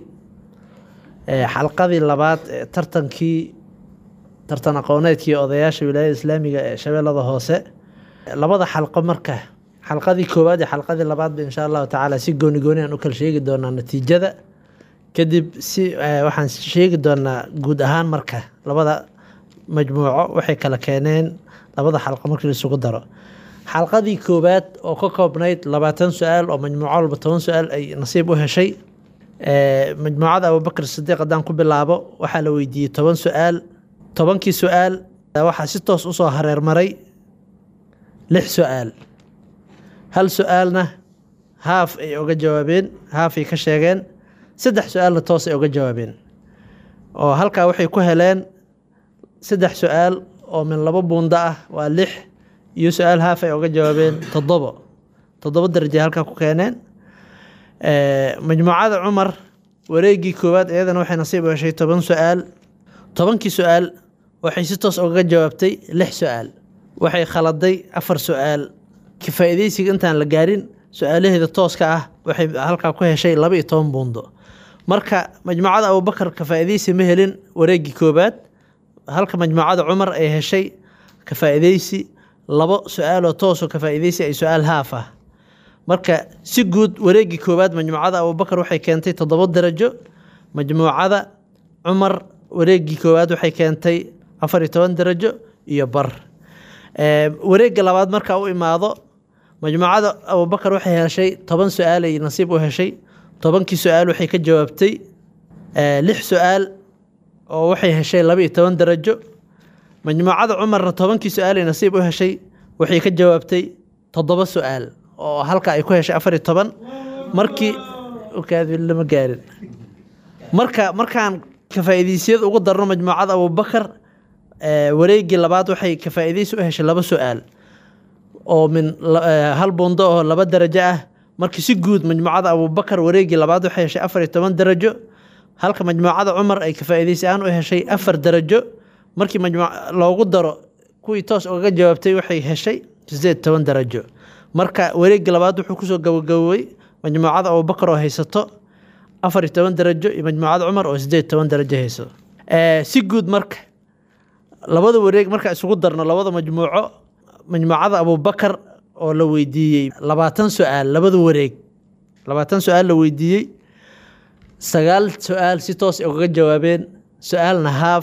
xalqadii labaad ee tartankii tartan aqooneedkii odayaasha wilaayada islaamiga ee shabeellada hoose labada xalqo marka xalqadii koowaad iyo xalqadii labaadba insha allahu tacaala si gooni gooni aan u kala sheegi doonaa natiijada kadib si waxaan sheegi doonaa guud ahaan marka labada majmuuco waxay kala keeneen labada xalqo markii laisugu daro xalqadii koowaad oo ka koobnayd labaatan su-aal oo majmuuco walba toban su-aal ay nasiib u heshay majmuucada abubakr sidiiq haddaan ku bilaabo waxaa la weydiiyey toban su-aal tobankii su-aal waxaa si toos usoo hareermaray lix su-aal hal su-aalna haaf ay oga jawaabeen haafay ka sheegeen saddex su-aalna toos ay oga jawaabeen oo halkaa waxay ku heleen saddex su-aal oo min labo buundo ah waa lix iyo su-aal haaf ay oga jawaabeen toddobo toddobo daraja halkaa ku keeneen majmuucada cumar wareegii koowaad iyadana waxay nasiib u heshay toban su-aal tobankii su-aal waxay si toos ogaga jawaabtay lix su-aal waxay khaladay afar su-aal kifaaideysiga intaan la gaarin su-aalaheeda tooska ah waxay halkaa ku heshay laba iyo toban buundo marka majmuucada abubakar kafaaideysi ma helin wareegii koowaad halka majmuucada cumar ay heshay kafaaideysi labo su-aaloo toosoo kafaaideysi ay su-aal haaf ah marka si guud wareegii koowaad majmuucada abubakar waxay keentay toddobo darajo majmuucada cumar wareegii koowaad waxay keentay afar iyo toban darajo iyo bar wareegga labaad markaa u imaado majmuucada abubakar waxay heshay toban su-aal ay nasiib u heshay tobankii su-aal waxay ka jawaabtay lix su-aal oo waxay heshay laba iyo toban darajo majmuucada cumarna tobankii su-aal ay nasiib u heshay waxay ka jawaabtay toddoba su-aal oo halka ay ku heshay afar iyo toban markii lama gaarin marka markaan kafaa'iidaysiyada ugu darno majmuucada abubakar wareegii labaad waxay kafaa'iidaysi u heshay laba su-aal oo min hal buundo oo laba darajo ah markii si guud majmuucada abubakar wareegii labaad waxay heshay afar iyo toban darajo halka majmuucada cumar ay kafaa'iidaysi ahaan u heshay afar darajo markii loogu daro kuwii toos ugaga jawaabtay waxay heshay sideed toban darajo marka wareegii labaad wuxuu kusoo gabagaboobay majmuucada abubakar oo haysato afar iyo toban darajo iyo majmuucada cumar oo sideed toban darajo haysato si guud marka labada wareeg marka isugu darno labada majmuuco majmuucada abubakar oo la weydiiyey labaatan su-aal labada wareeg labaatan su-aal la weydiiyey sagaal su-aal si toos ugaga jawaabeen su-aalna haaf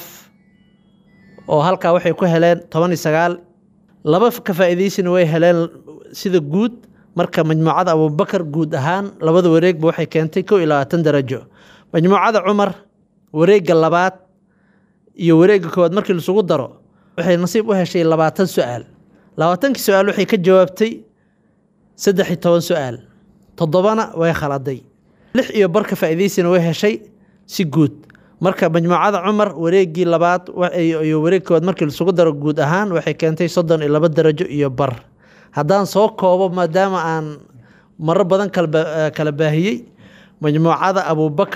oo halkaa waxay ku heleen toban iyo sagaal laba kafaa'iidaysina way heleen sida guud marka majmuucada abubakar guud ahaan labada wareegba waxay keentay kow iyo labaatan darajo majmuucada cumar wareegga labaad iyo wareegga koowaad markii laisugu daro waxay nasiib u heshay labaatan su-aal labaatankii su-aal waxay ka jawaabtay saddex iyo toban su-aal toddobana way khaladay lix iyo bar kafaa'iidaysina way heshay si guud marka majmuucada cumar wareegii labaad iyo wareeg koowaad markii laisugu daro guud ahaan waxay keentay soddon iyo laba darajo iyo bar haddaan soo koobo maadaama aan maro badan kala baahiyey majmuucada abubakar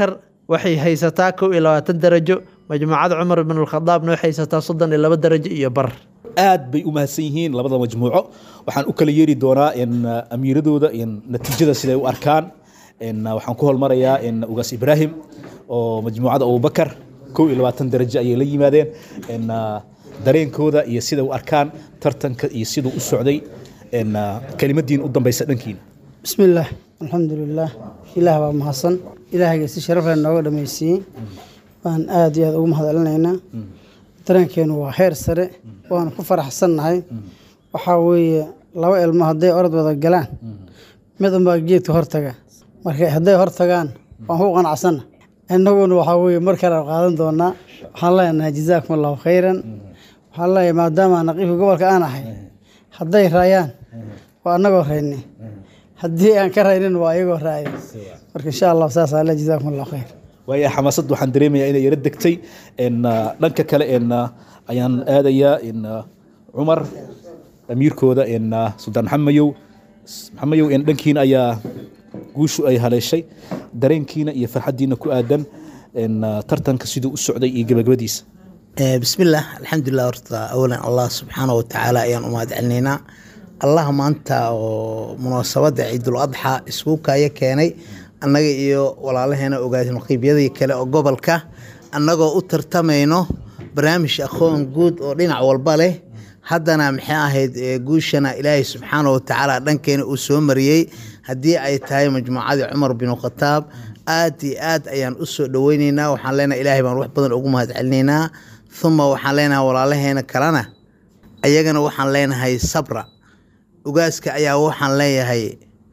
waxay haysataa kow iyo labaatan darajo majmuucada cumar ibn alkhadaabna waxay haysataa soddon iyo laba darajo iyo bar aad bay u mahadsan yihiin labada majmuuco waxaan u kala yeeri doonaa in amiiradooda in natiijada siday u arkaan in waxaan ku holmarayaa in ugaas ibraahim oo majmuucada abubakar kow iyo labaatan darajo ayay la yimaadeen in dareenkooda iyo siday u arkaan tartanka iyo siduu u socday in kelimadiin u dambaysa dhankiina بسم الله الحمد لله إله بaa mahadsan ilaahayga si sharaf leh nooga dhamaysiiyey baan aad iyo aad ugu mahadcelinaynaa dareenkeenu waa heer sare waanu ku faraxsannahay waxaa weeye laba ilmo hadday orod wada galaan mid unbaa geedka hortaga marka hadday hortagaan waan ku qanacsanna innaguna waxaa weeye mar kale qaadan doonaa waxaan leenahay jazaakum allahu khayran waxaan leeyahay maadaama naqiifka gobolka aan ahay hadday raayaan waa annagoo rayni haddii aan ka raynin waa iyagoo raaya marka insha allah saas ale jazaakum allahu khayr waayo xamaasad waxaan dareemayaa inay yara degtay n dhanka kale n ayaan aadayaa in cumar amiirkooda n suldaan maxamayow maxamayow n dhankiina ayaa guushu ay haleeshay dareenkiina iyo farxaddiina ku aadan n tartanka siduu u socday iyo gebagabadiisa bismillaah alxamdulilah horta awalan allah subxaana wa tacaala ayaan u mahad celinaynaa allah maanta oo munaasabadda ciidul adxa isku kaya keenay annaga iyo walaalaheena ogaas naqiibyadii kale oo gobolka annagoo u tartamayno barnaamij aqoon guud oo dhinac walba leh haddana maxay ahayd guushana ilaahay subxaana wa tacaala dhankeena uu soo mariyey haddii ay tahay majmuucadii cumar binu khataab aad iyo aad ayaan u soo dhoweyneynaa waxaan leenahay ilaahay baan wax badan ugu mahad celinaynaa uma waxaan leenahay walaalaheena kalena ayagana waxaan leenahay sabra ugaaska ayaa waxaan leeyahay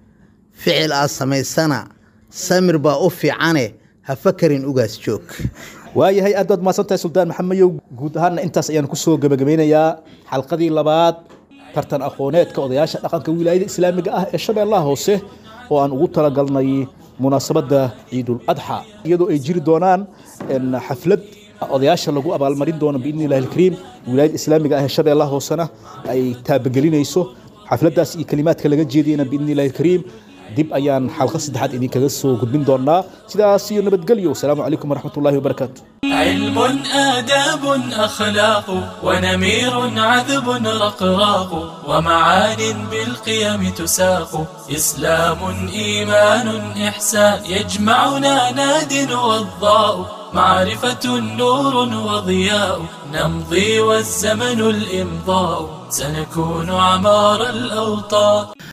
ficil aad samaysana samir baa u fiicane ha fakarin ugaas joog waayahay aad baad mahadsantahay suldaan maxamayow guud ahaanna intaas ayaan kusoo gebagabeynayaa xalqadii labaad tartan aqooneedka odayaasha dhaqanka wilaayada islaamiga ah ee shabeellaha hoose oo aan ugu talagalnay munaasabadda ciidul adxa iyadoo ay jiri doonaan xaflad odayaasha lagu abaalmarin doono biidni illahi alkariim wilaayada islaamiga ah ee shabeellaha hoosena ay taabagelinayso xafladdaas iyo kelimaadka laga jeediyana biidni illahi alkariim dib ayaan xalqa saddexaad idinkaga soo gudbin doonaa sidaas iyo nabadgelyo wasalaamu calaykum waraxmat ullahi wabarakaatu علم آداب أخلاق ونمير عذب رقراق ومعان بالقيم تساق إسلام إيمان إحسان يجمعنا ناد وضاء معرفة نور وضياء نمضي والزمن الإمضاء سنكون عمار الأوطان